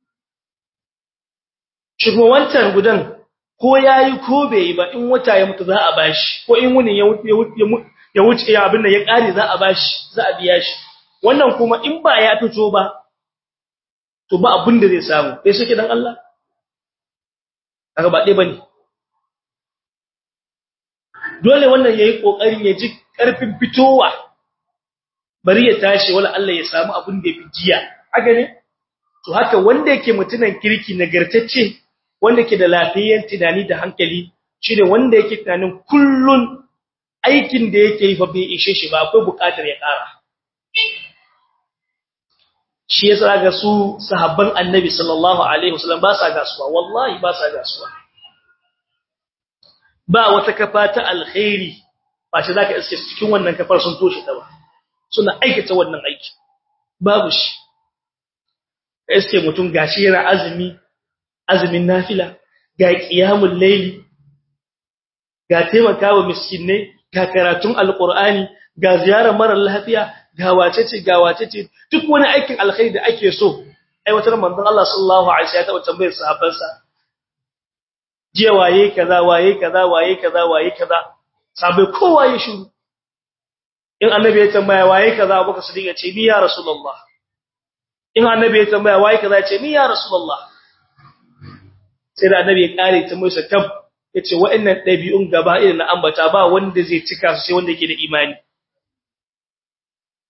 shigo wancan gudan ko yayi ko bai yi ba in wata ya mutu za a bashi ko in wuni ya ya wuce ya abin da ya kare za a bashi za a biya shi wannan kuma in ba ya fito ba to ba abin da zai samu sai suke dan Allah kaga ba dai bane dole wannan yayi kokarin ya ji karfin fitowa bari ya tashi wala Allah ya samu abin da yafi jiya haka ne to haka wanda yake mutunan kirki nagartacce wanda yake da lafiyar tunani da hankali shine wanda yake tunanin kullun aikin da yake yi fa bai ishe shi ba akwai bukatar ya kara shi yasa ga su sahabban annabi sallallahu alaihi wasallam ba sa gasuwa wallahi ba sa gasuwa ba wata kafa ta alkhairi ba ce zaka iske cikin wannan kafar sun toshe ta ba suna aikata wannan aiki babu shi iske mutum gashi yana azumi azumin nafila ga qiyamul layli ga taimakawa miskinai ga karatun alqur'ani ga ziyarar mara lafiya ga wacece ga wacece duk wani aikin alkhairi da ake so aiwatar manzon Allah sallallahu alaihi wasallam ya taba tambayar sahabbansa jiya waye kaza waye kaza waye kaza waye kaza sabai kowa ya shiru in annabi ya tambaya waye kaza Abubakar Siddiq ya ce ni ya Rasulullah in annabi ya tambaya waye kaza ya ce ni ya Rasulullah sai da annabi ya kare ta musa tab yace wa'annan dabi'un gaba irin na ambata ba wanda zai cika su sai wanda yake da imani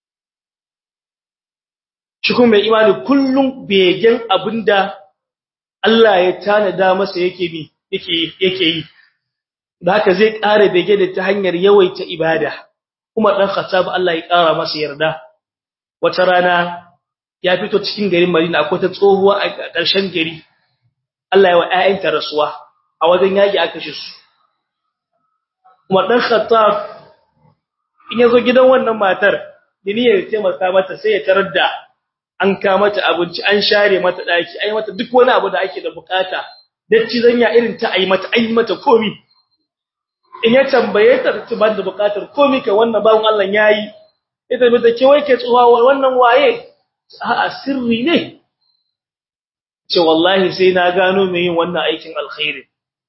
shi kuma mai imani kullum begen abinda Allah ya tanada masa yake bi yake yake yi da haka zai ƙara bege da ta hanyar yawaita ibada kuma dan Khattab Allah ya ƙara masa yarda wata rana ya fito cikin garin Madina akwai ta tsohuwa a ƙarshen gari Allah ya wa ƴaƴanta rasuwa a wajen yaki aka shi su kuma dan Khattab in yazo gidan wannan matar diniyar taimaka mata sai ya tarar da an ka mata abinci an share mata daki ai mata duk wani abu da ake da bukata dacci zanya irin ta ai mata ai mata komi in ya tambaye ta ta ba da bukatar komi ka wannan bawon Allah yayi ita bi ta ke wai ke tsuwa wannan waye a'a sirri ne ce wallahi sai na gano me yin wannan aikin alkhairi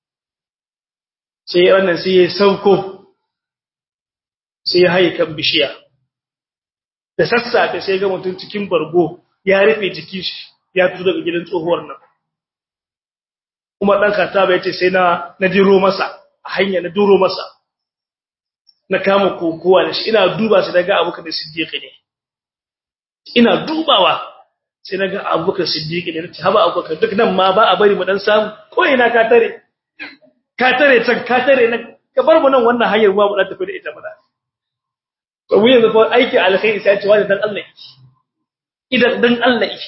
sai wannan sai ya sauko sai ya haye kan bishiya da sassafe sai ga mutum cikin bargo ya rufe jikin shi ya fito daga gidan tsohuwar nan kuma dan kataba yace sai na na diro masa a hanya na duro masa na kama kokowa da shi ina duba sai daga Abubakar Siddiq ne ina dubawa sai naga Abubakar Siddiq ne nace haba Abubakar duk nan ma ba a bari mu dan samu ko ina ka tare ka tare can ka tare nan ka bar mu nan wannan hanyar ma mu dan tafi da ita mana to mu yanzu fa aiki alkhairi sai ce wani dan Allah yake idan dan Allah yake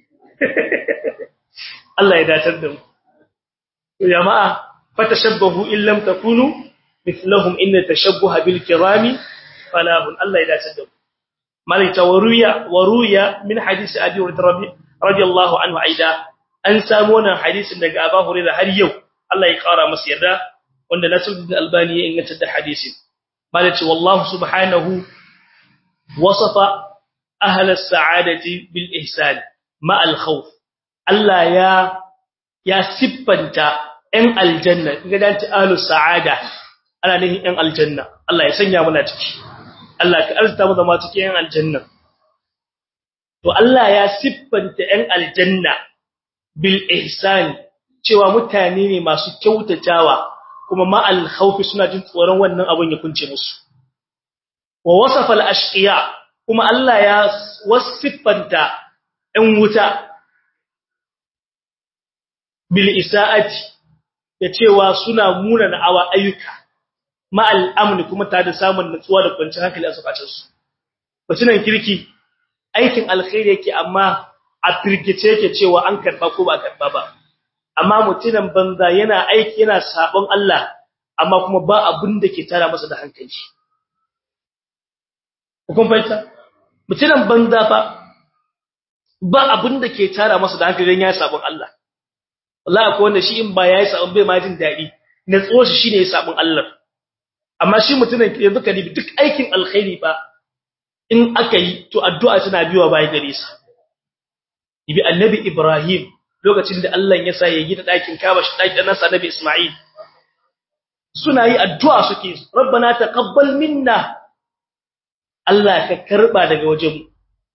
Allah ya datar da mu to jama'a fatashabbahu in lam takunu mithlahum inna tashabbuha bil kirami falahun Allah ya datar da mu malika waruya waruya min hadisi abi hurairah radiyallahu anhu aida an samu wannan hadisin daga Abu Hurairah har yau Allah ya kara masa yarda wanda Nasruddin Albani ya inganta da hadisin malaka wallahu subhanahu wasafa ahla as-sa'adati bil ihsan ma al-khawf Allah ya ya siffanta ɗan aljanna kaga dan ta ahlus sa'ada ana nihin ɗan aljanna Allah ya sanya muna ciki Allah ka arzuta mu zama cikin ɗan aljanna to Allah ya siffanta ɗan aljanna bil ihsan cewa mutane ne masu kyautatawa kuma ma al khawfi suna jin tsoron wannan abun ya kunce musu wa wasafa al ashqiya kuma Allah ya wasiffanta ɗan wuta bil isaati da cewa suna muna na awa ayyuka ma al amni kuma ta da samun nutsuwa da kwanciyar hankali a sakacin su mutunan kirki aikin alkhairi yake amma a firgice yake cewa an karba ko ba karba ba amma mutunan banza yana aiki yana sabon Allah amma kuma ba abin da ke tara masa da hankali kun fahimta mutunan banza fa ba abin da ke tara masa da hankali dan ya sabon Allah wallahi akwai wanda shi in ba yayi sabon bai ma jin dadi na tso shi shine ya sabon Allah amma shi mutunan yanzu ka dibi duk aikin alkhairi ba in aka yi to addu'a tana biwa bai gare sa ibi annabi Ibrahim lokacin da Allah ya sa ya gida dakin Kaaba shi dakin nasa annabi Isma'il suna yi addu'a suke rabbana taqabbal minna Allah ka karba daga wajen mu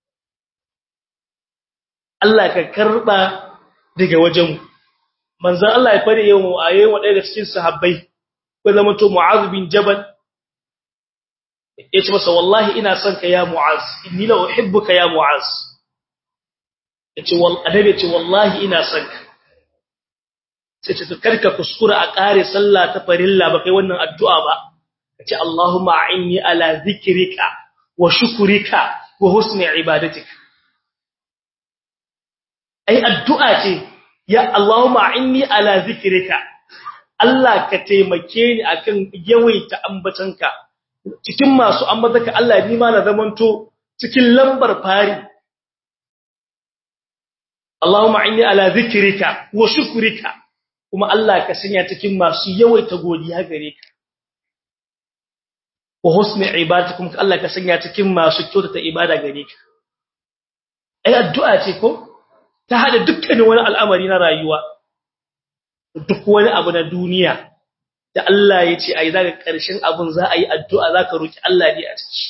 Allah ka karba daga wajen mu manzon Allah ya fare yau ayoyin wadai da cikin sahabbai ko zama to Mu'adh bin Jabal yace masa wallahi ina son ka ya Mu'az inni la uhibbuka ya Mu'az yace wal adabi yace wallahi ina son ka sai ce karka kuskura a kare sallah ta farilla ba kai wannan addu'a ba yace Allahumma a'inni ala zikrika wa shukrika wa husni ibadatik ai addu'a ce ya Allahumma a'inni ala zikrika Allah ka taimake ni akan yawaita ambatanka cikin masu ambataka Allah ni ma na zamanto cikin lambar fari Allahumma inni ala zikrika wa shukrika kuma Allah ka sanya cikin masu yawaita godiya gare ka wa husni ibadatikum Allah ka sanya cikin masu kyautata ibada gare ka ai addu'a ce ko ta hada dukkanin wani al'amari na rayuwa duk wani abu na duniya da Allah ya ce ai zaka karshen abun za a yi addu'a zaka roki Allah ne a ciki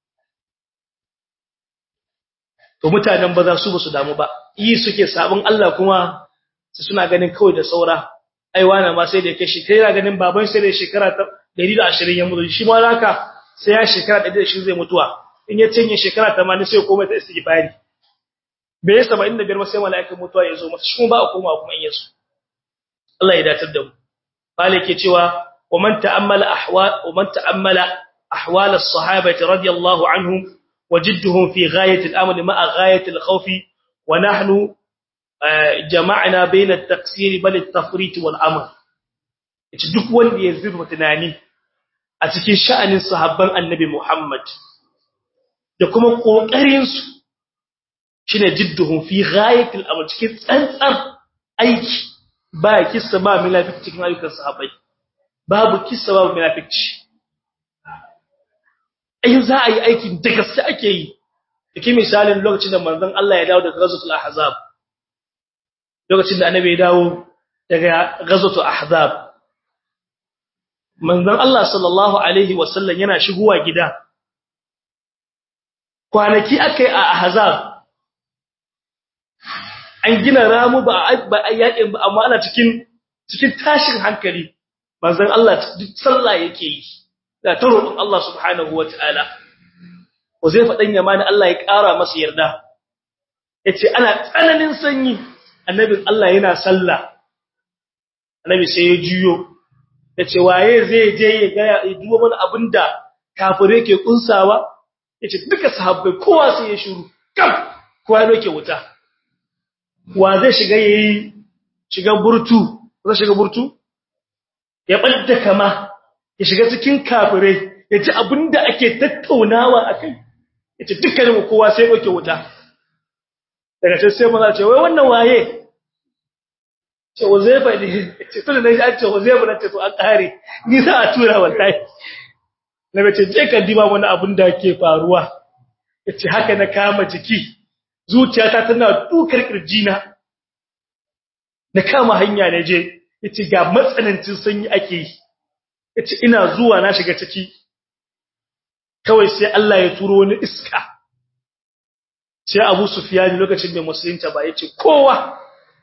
to mutanen ba za su ba su damu ba yi suke sabon Allah kuma su suna ganin kawai da saura ai wani ma sai da yake shi kai yana ganin baban sai da shekara 120 ya mutu shi ma haka sai ya shekara 120 zai mutuwa in ya cinye shekara 80 sai komai ta istighfari bai 75 ba sai mala'ikan mutuwa ya zo masa shi kuma ba a koma kuma in yaso Allah ya datar da mu bale ke cewa wa man ta'ammala ahwal wa man ta'ammala ahwal as-sahabati radiyallahu anhum وجدهم في غاية الأمل مع غاية الخوف ونحن جمعنا بين التقصير بل التفريط والأمر duk wanda ya zurfa tunani a cikin sha'anin sahabban annabi Muhammad da kuma kokarin su shine jidduhum fi ghayatil amr cikin tsantsar aiki ba kissa ba munafiki cikin ayyukan sahabbai babu kissa babu munafiki ai za a yi aikin da gaske ake yi dake misalin lokacin da manzon Allah ya dawo daga ghazwatul ahzab lokacin da annabi ya dawo daga ghazwatul ahzab manzon Allah sallallahu alaihi wasallam yana shigowa gida kwanaki akai a ahzab an gina ramu ba ba yakin ba amma ana cikin cikin tashin hankali manzon Allah duk sallah yake yi da ta roƙon Allah subhanahu wataala Uzaifa dan Yamani Allah ya ƙara masa yarda yace ana tsananin sanyi annabin Allah yana sallah annabi sai ya juyo yace waye zai je ya ga ya duba mana abinda kafire ke kunsawa yace duka sahabbai kowa sai ya shiru kam kowa yake wuta wa zai shiga yayi shiga burtu zai shiga burtu ya badda kama ya shiga cikin kafirai ya ji abinda ake tattaunawa akai yace dukkanin kowa sai yake wuta daga sai sai maza ce wai wannan waye ce Uzaifa ne ce tun da an ce Uzaifa na ce to an kare ni za a tura wallahi na bace je ka diba wani abin da ke faruwa yace haka na kama jiki zuciyata tana dukar kirjina na kama hanya na je yace ga matsanancin sanyi ake yi yace ina zuwa na shiga ciki kawai sai Allah ya turo wani iska sai Abu Sufyan lokacin da musulunta ba yace kowa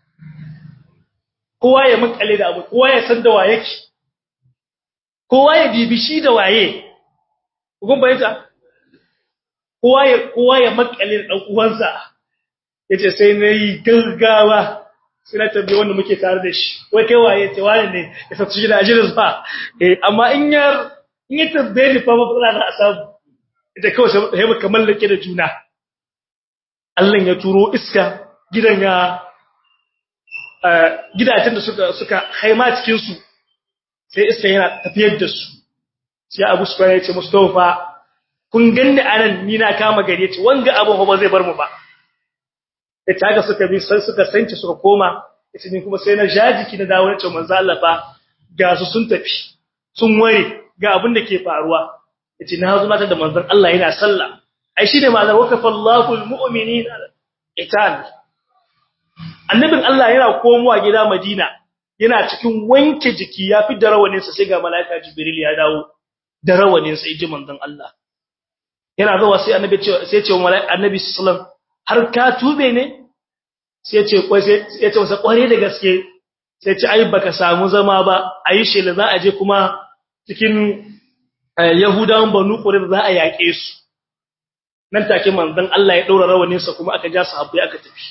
kowa ya makale da abu kowa ya san da waye yake kowa ya bibi shi da waye kun bayyana kowa ya kowa ya makale da dan uwansa yace sai nayi gaggawa sai na tambaye wanda muke tare da shi wai kai waye ce wani ne ya sa shi da ajirin sa eh amma in ya in ya tambaye ni fa matsala na asabu ita kawai sai muka mallake da juna Allah ya turo iska gidan ya gidajen da suka suka haima cikin su sai iska yana tafiyar da su sai Abu Sufyan ya ce Mustafa kun ganni anan ni na kama gari ce wanga abun ba zai bar mu ba da taga suka bi sai suka sanci suka koma yace ni kuma sai na jajiki na dawo nace manzo Allah fa ga su sun tafi sun ware ga abin da ke faruwa yace na zo mata da manzon Allah yana sallah ai shine ma'anar wakafa Allahu almu'minina itan annabin Allah yana komowa gida Madina yana cikin wanke jiki ya fi da rawanin sa sai ga malaika Jibril ya dawo da rawanin sa yaji manzon Allah yana zuwa sai annabi ce sai ce malaika annabi sallallahu har ka tube ne sai ce kwai sai ya ce masa kware da gaske sai ce ai baka samu zama ba ayi shela za a je kuma cikin Yahudawan Banu Qurayza za a yake su nan take manzon Allah ya daura rawanin sa kuma aka ja sahabbai aka tafi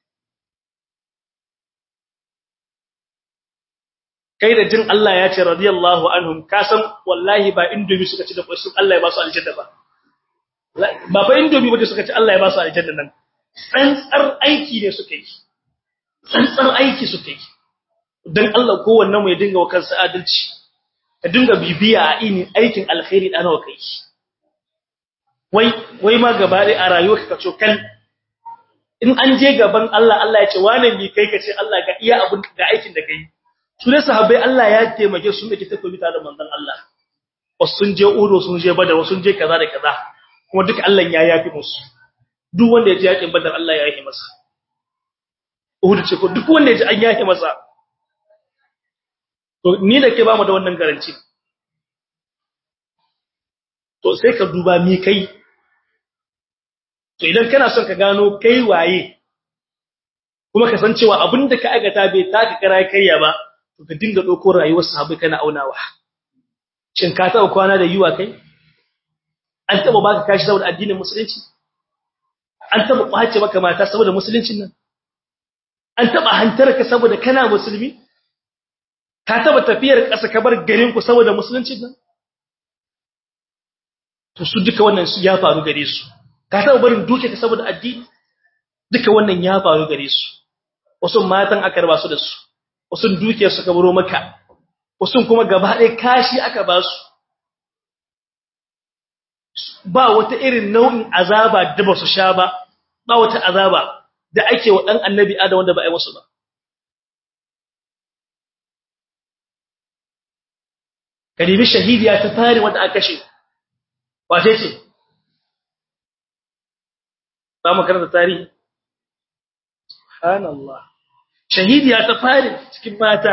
kai da jin Allah ya ce radiyallahu anhum ka san wallahi ba indomi suka ci da kwai sun Allah ya ba su aljanna ba ba fa indomi ba suka ci Allah ya ba su aljanna nan tsantsar aiki ne suka yi tsantsar aiki suka yi dan Allah kowanne mu ya dinga wa kansa adalci ka dinga bibiya a ini aikin alkhairi da nawa kai wai wai ma gaba dai a rayuwarka ka cokan in an je gaban Allah Allah ya ce wane ne kai ka ce Allah ga iya abun ga aikin da kai su ne sahabbai Allah ya taimake su dake takobi tare da manzon Allah wasu sun je Udo sun je Badar wasu sun je kaza da kaza kuma duk Allah ya yafi musu duk wanda ya je yakin Badar Allah ya yafi masa Uhud ce ko duk wanda ya je an yafi masa to ni da ke ba mu da wannan garanti to sai ka duba mi kai to idan kana son ka gano kai waye kuma ka san cewa abinda ka aikata bai taka kara kaiya ba to ka dinga dauko rayuwar sahabbai kana aunawa shin ka taba kwana da yiwa kai an taba baka kashi saboda addinin musulunci an taba kwace maka mata saboda musuluncin nan an taba hantar ka saboda kana musulmi ka taba tafiyar ƙasa ka bar garin ku saboda musuluncin nan to su duka wannan su ya faru gare su ka taba barin duke ka saboda addini duka wannan ya faru gare su wasu matan aka raba su da su wasu duke su ka baro maka wasu kuma gaba ɗaya kashi aka ba su ba wata irin nau'in azaba da ba su sha ba ba wata azaba da ake wa dan annabi adam wanda ba ai musu ba kadibi shahidiya ta fare wanda aka kashe wace ce ba mu karanta tarihi subhanallah shahidiya ta fare cikin mata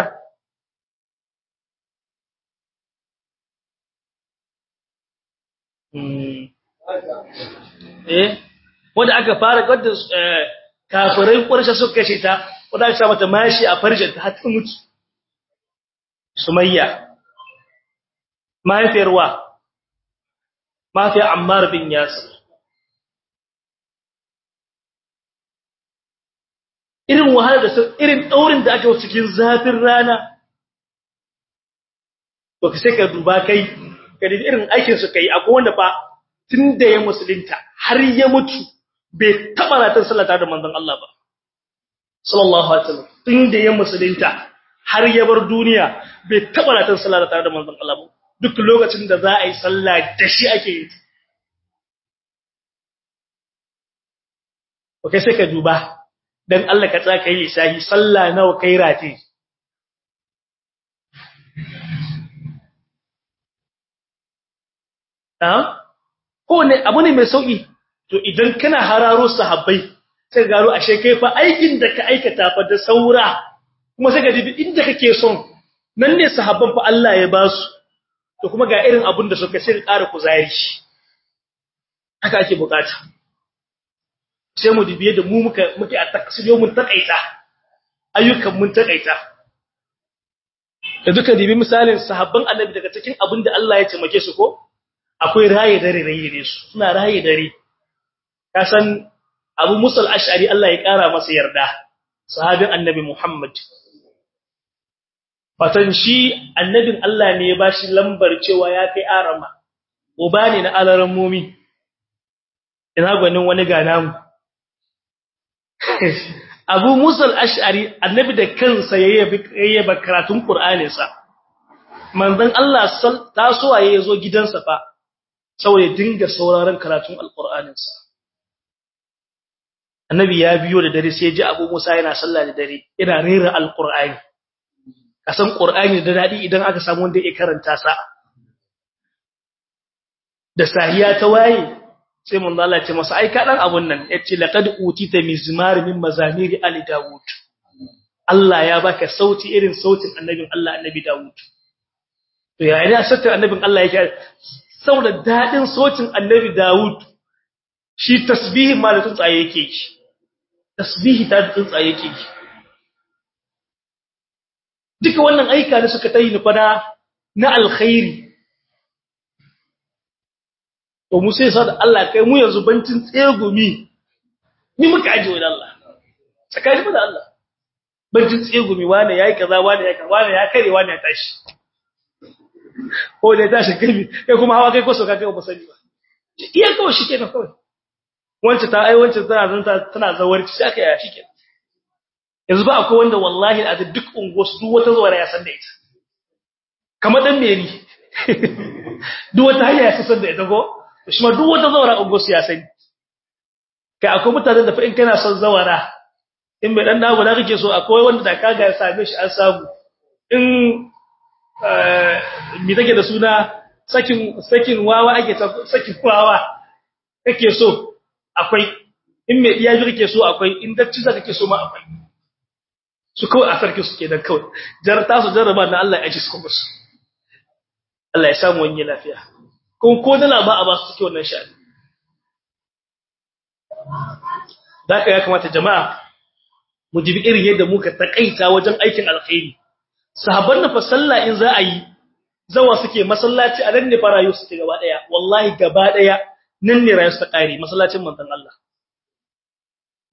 eh wanda aka fara wadda kafirai ƙwarshe suka kashe ta wadda aka sa mata mashi a farjin ta har mutu sumayya mahaifiyar wa mahaifiyar ammar bin yasir irin wahala da irin daurin da aka cikin zafin rana to ka sai ka duba kai ka irin aikin su kai akwai wanda fa tun da ya musulunta har ya mutu bai taba ratar sallata da manzon Allah ba sallallahu alaihi wasallam tun da ya musulunta har ya bar duniya bai taba ratar sallata da manzon Allah ba duk lokacin da za a yi sallah da shi ake yi okay sai ka duba dan Allah ka tsaka yi lisahi sallah nawa kai rati ko ne abu ne mai sauki to idan kana hararo sahabbai sai garo ashe kai fa aikin da ka aikata fa da saura kuma sai ga dibi inda kake son nan ne sahabban fa Allah ya ba su to kuma ga irin abun da suka sai ƙara kuzari haka ake bukata sai mu dibiye da mu muka muke a taksiyo mun takaita ayyukan mun takaita da duka dibi misalin sahabban annabi daga cikin abin da Allah ya taimake su ko akwai raye dare raye ne su suna raye dare ka san Abu Musa al-Ash'ari Allah ya kara masa yarda sahabin Annabi Muhammad fatan shi annabin Allah ne ya bashi lambar cewa ya kai arama uba ne na alaran mumi ina gwanin wani ga namu Abu Musa al-Ash'ari annabi da kansa yayyaba karatun Qur'aninsa manzon Allah tasowa ya zo gidansa fa saboda dinga sauraron karatun alqur'aninsa annabi ya biyo da dare sai ya ji abu musa yana sallah da dare yana rera alqur'ani kasan qur'ani da dadi idan aka samu wanda ya karanta sa da sahiya ta waye sai mun Allah ce masa ai ka dan abun nan yace laqad utita mizmar min mazamiri ali daud Allah ya baka sauti irin sautin annabin Allah annabi daud to ya ina sautin annabin Allah yake saboda dadin sautin annabi daud shi tasbihi ma da tsuntsaye yake yi tasbihi ta da tsuntsaye yake yi duka wannan aika ne suka tayi nufana na alkhairi to mu sai sada Allah kai mu yanzu bancin tsegumi ni muka aje wa Allah tsakani mu da Allah bancin tsegumi wani yayi kaza wani yayi kaza wani ya kare wani ya tashi ko da tashi kai kai kuma hawa kai ko so ka kai ba sani ba iya kawai shi kenan kawai wancan ta ai wancan tana zanta tana zawarci sai aka yaya shike yanzu ba akwai wanda wallahi a duk unguwar duk wata zawara ya san da ita kamar dan meri duk wata hanya ya san da ita ko shi ma duk wata zawara unguwar ya sani kai akwai mutanen da fa in kana son zawara in mai dan dago da kake so akwai wanda da kaga ya same shi an samu in eh mi take da suna sakin sakin wawa ake sakin wawa kake so akwai in mai iya kake so akwai in dacci za kake so ma akwai su kawai a sarki suke dan kawai jarta su jarraba na Allah ya ji su kuma su Allah ya samu wani lafiya ko ko dala ba a ba su suke wannan sha'ani da ya kamata jama'a mu jibi irin yadda muka takaita wajen aikin alkhairi sahabban na fa sallah in za a yi zawa suke masallaci a nan ne fa rayu suke gaba daya wallahi gaba daya nan ne rayu suka kare masallacin manzon Allah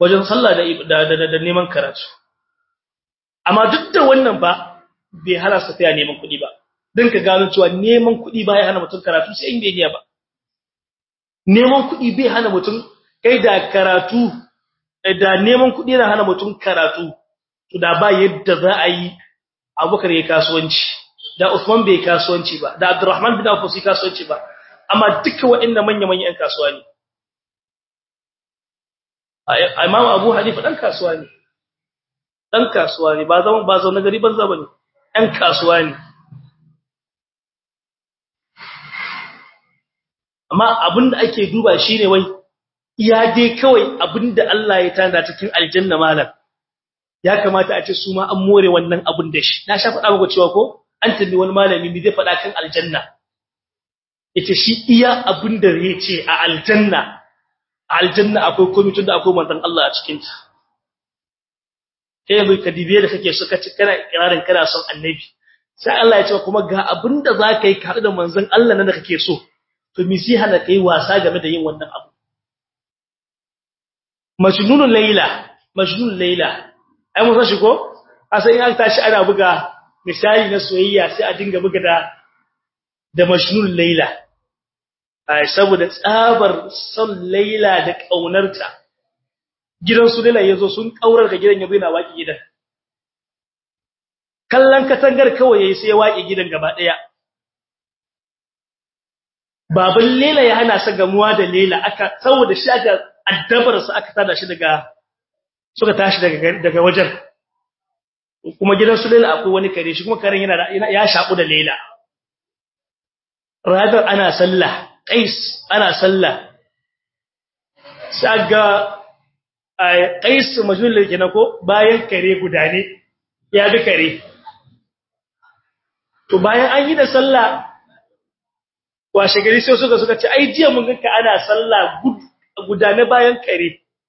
wajen sallah da da da neman karatu amma duk da wannan ba bai hana su tafiya neman kuɗi ba don ka gano cewa neman kuɗi ba ya hana mutum karatu sai in bai iya ba neman kuɗi bai hana mutum kai da karatu da neman kuɗi yana hana mutum karatu to da ba yadda za a yi abubakar ya kasuwanci da Usman bai kasuwanci ba da Abdurrahman bin Auf bai kasuwanci ba amma duka waɗannan manya-manyan ƴan kasuwa ne Imam Abu Hanifa dan kasuwa ne dan kasuwa ne ba zaman ba zauna gari banza bane ɗan kasuwa ne amma abinda ake duba shine wai iya dai kawai abinda Allah ya tanda cikin aljanna malam ya kamata a ce su ma an more wannan abin da shi na sha faɗa muku cewa ko an tambayi wani malami me zai faɗa kan aljanna yace shi iya abin da zai ce a aljanna a aljanna akwai komai tunda akwai manzon Allah a cikin ta kai yanzu ka dibe da kake so ka ci kana kirarin kana son annabi sai Allah ya ce kuma ga abin da za ka yi ka da manzon Allah nan da kake so to mi sai hana kai wasa game da yin wannan abu majnunul layla majnunul layla ai mun san shi ko asan in tashi ana buga misali na soyayya sai a dinga buga da da majnunul layla ai saboda tsabar son layla da kaunarta gidan su layla yazo sun kaurar da gidan yazo yana waki gidan kallon katangar kawai yayi sai ya waki gidan gaba daya baban layla ya hana sa gamuwa da layla aka saboda shi aka addabar sa aka tada shi daga suka tashi daga daga wajen kuma gidan su Laila akwai wani kare shi kuma karen yana ya shaku da Laila radar ana sallah Qais ana sallah saga Qais majnun kenan ko bayan kare guda ne ya bi kare to bayan an yi da sallah washe gari sai suka suka ce ai jiya mun ga ana sallah guda ne bayan kare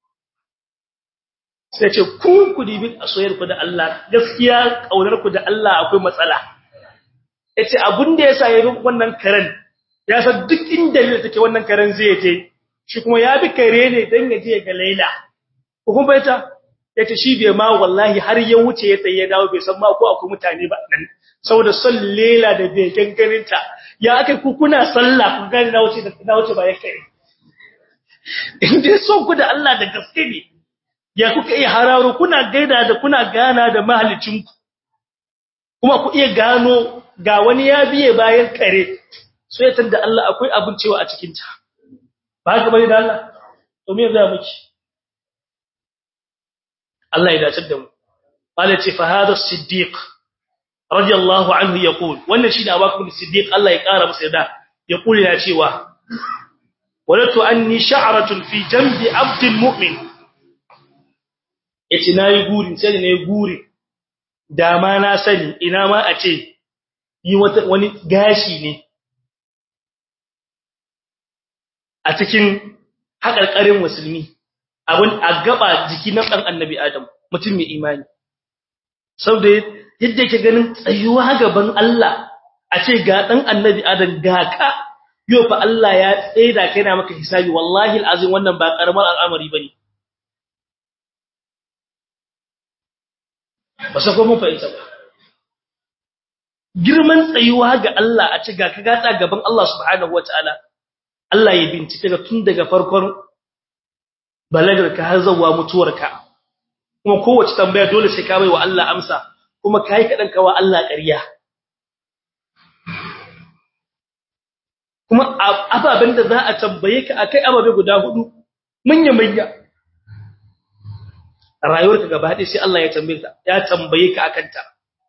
sai ce kun ku dibi a soyar ku da Allah gaskiya kaunar ku da Allah akwai matsala yace abun da yasa yayi wannan karen ya san duk inda ne take wannan karen zai je shi kuma ya bi kare ne dan ya je ga Laila ko kun baita yace shi bai ma wallahi har ya wuce ya tsaye dawo bai san ma ko akwai mutane ba nan saboda son Laila da bai ganganinta ya akai ku kuna sallah ku gani na wuce na wuce ba ya kai in dai son ku da Allah da gaske ne ya kuka iya hararo kuna gaida da kuna gana da mahalicinku kuma ku iya gano ga wani ya biye bayan kare so ya tanda Allah akwai abin cewa a cikin ta ba ga bane da Allah to me zai miki Allah ya dace da mu qala ce fa hada siddiq radiyallahu anhu yaqul wannan shi da Abubakar siddiq Allah ya kara masa da yaqul ya cewa walatu anni sha'ratun fi jambi abdil mu'min yace nayi guri sai ne guri dama na sani ina ma a ce yi wata wani gashi ne a cikin hakarkarin musulmi abun a gaba jiki na dan annabi adam mutum mai imani saboda yadda yake ganin tsayuwa gaban Allah a ce ga dan annabi adam ga ka yau fa Allah ya tsaida kai na maka hisabi wallahi alazim wannan ba karamar al'amari bane ba sa ko mun fahimta ba girman tsayuwa ga Allah a ci ga ka gata gaban Allah subhanahu wataala Allah ya bincike ka tun daga farkon balagar ka har zuwa mutuwarka kuma kowace tambaya dole sai ka bai wa Allah amsa kuma kai kadan kawa Allah ƙarya kuma ababen da za a tambaye ka akai ababe guda hudu manya manya rayuwarka gaba ɗaya sai Allah ya tambaye ka ya tambaye ka akan ta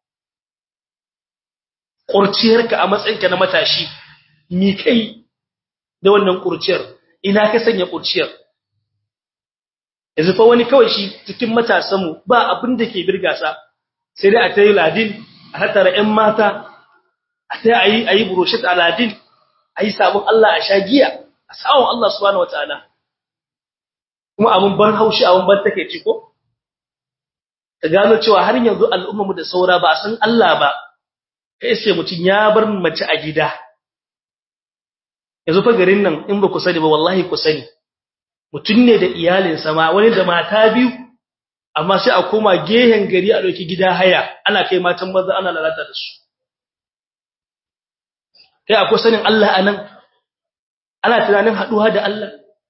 kurciyarka a matsayinka na matashi mi kai da wannan kurciyar ina ka sanya kurciyar yanzu fa wani kawai shi cikin matasan mu ba abin da ke birga sa sai dai a tayi ladin a hatara ƴan mata a tayi ayi ayi burushat aladin ayi sabon Allah a shagiya a sawon Allah subhanahu wataala kuma abun ban haushi abun ban take ci ko ka gano cewa har yanzu al'ummarmu da saura ba san Allah ba kai sai mutun ya bar mace a gida yanzu fa garin nan in ba ku sani ba wallahi ku sani mutun ne da iyalinsa ma wani da mata biyu amma sai a koma gehen gari a doki gida haya ana kai matan maza ana lalata da su kai akwai sanin Allah anan ana tunanin haduwa da Allah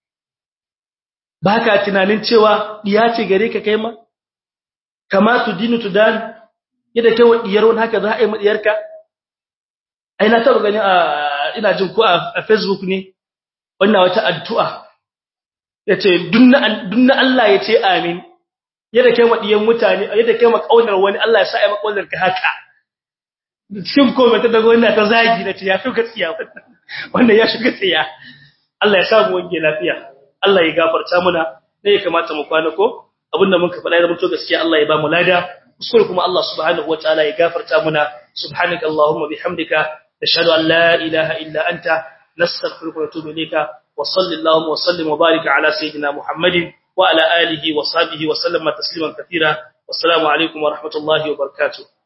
baka tunanin cewa diya ce gare ka kai ma kama tudinu tudan yadda kai wa diyar wani haka za a yi madiyarka ai na taba gani a ina jin ko a Facebook ne wannan wata addu'a yace dunna dunna Allah yace amin yadda kai wa diyan mutane yadda kai ma kaunar wani Allah ya sa ai makaunar ka haka cikin comment ta daga wannan ta zagi na ce ya fi gaskiya wannan ya shiga tsiya Allah ya samu wange lafiya Allah ya gafarta muna ne ya kamata mu kwana ko abinda mun ka faɗa ya zama gaskiya Allah ya ba mu lada kuskure kuma Allah subhanahu wataala ya gafarta muna subhanaka allahumma bihamdika nashhadu an la ilaha illa anta nastaghfiruka wa natubu ilayka wa sallallahu wa sallim wa barik ala sayidina muhammadin wa ala alihi wa sahbihi wa sallama tasliman katira wassalamu alaikum wa rahmatullahi wa barakatuh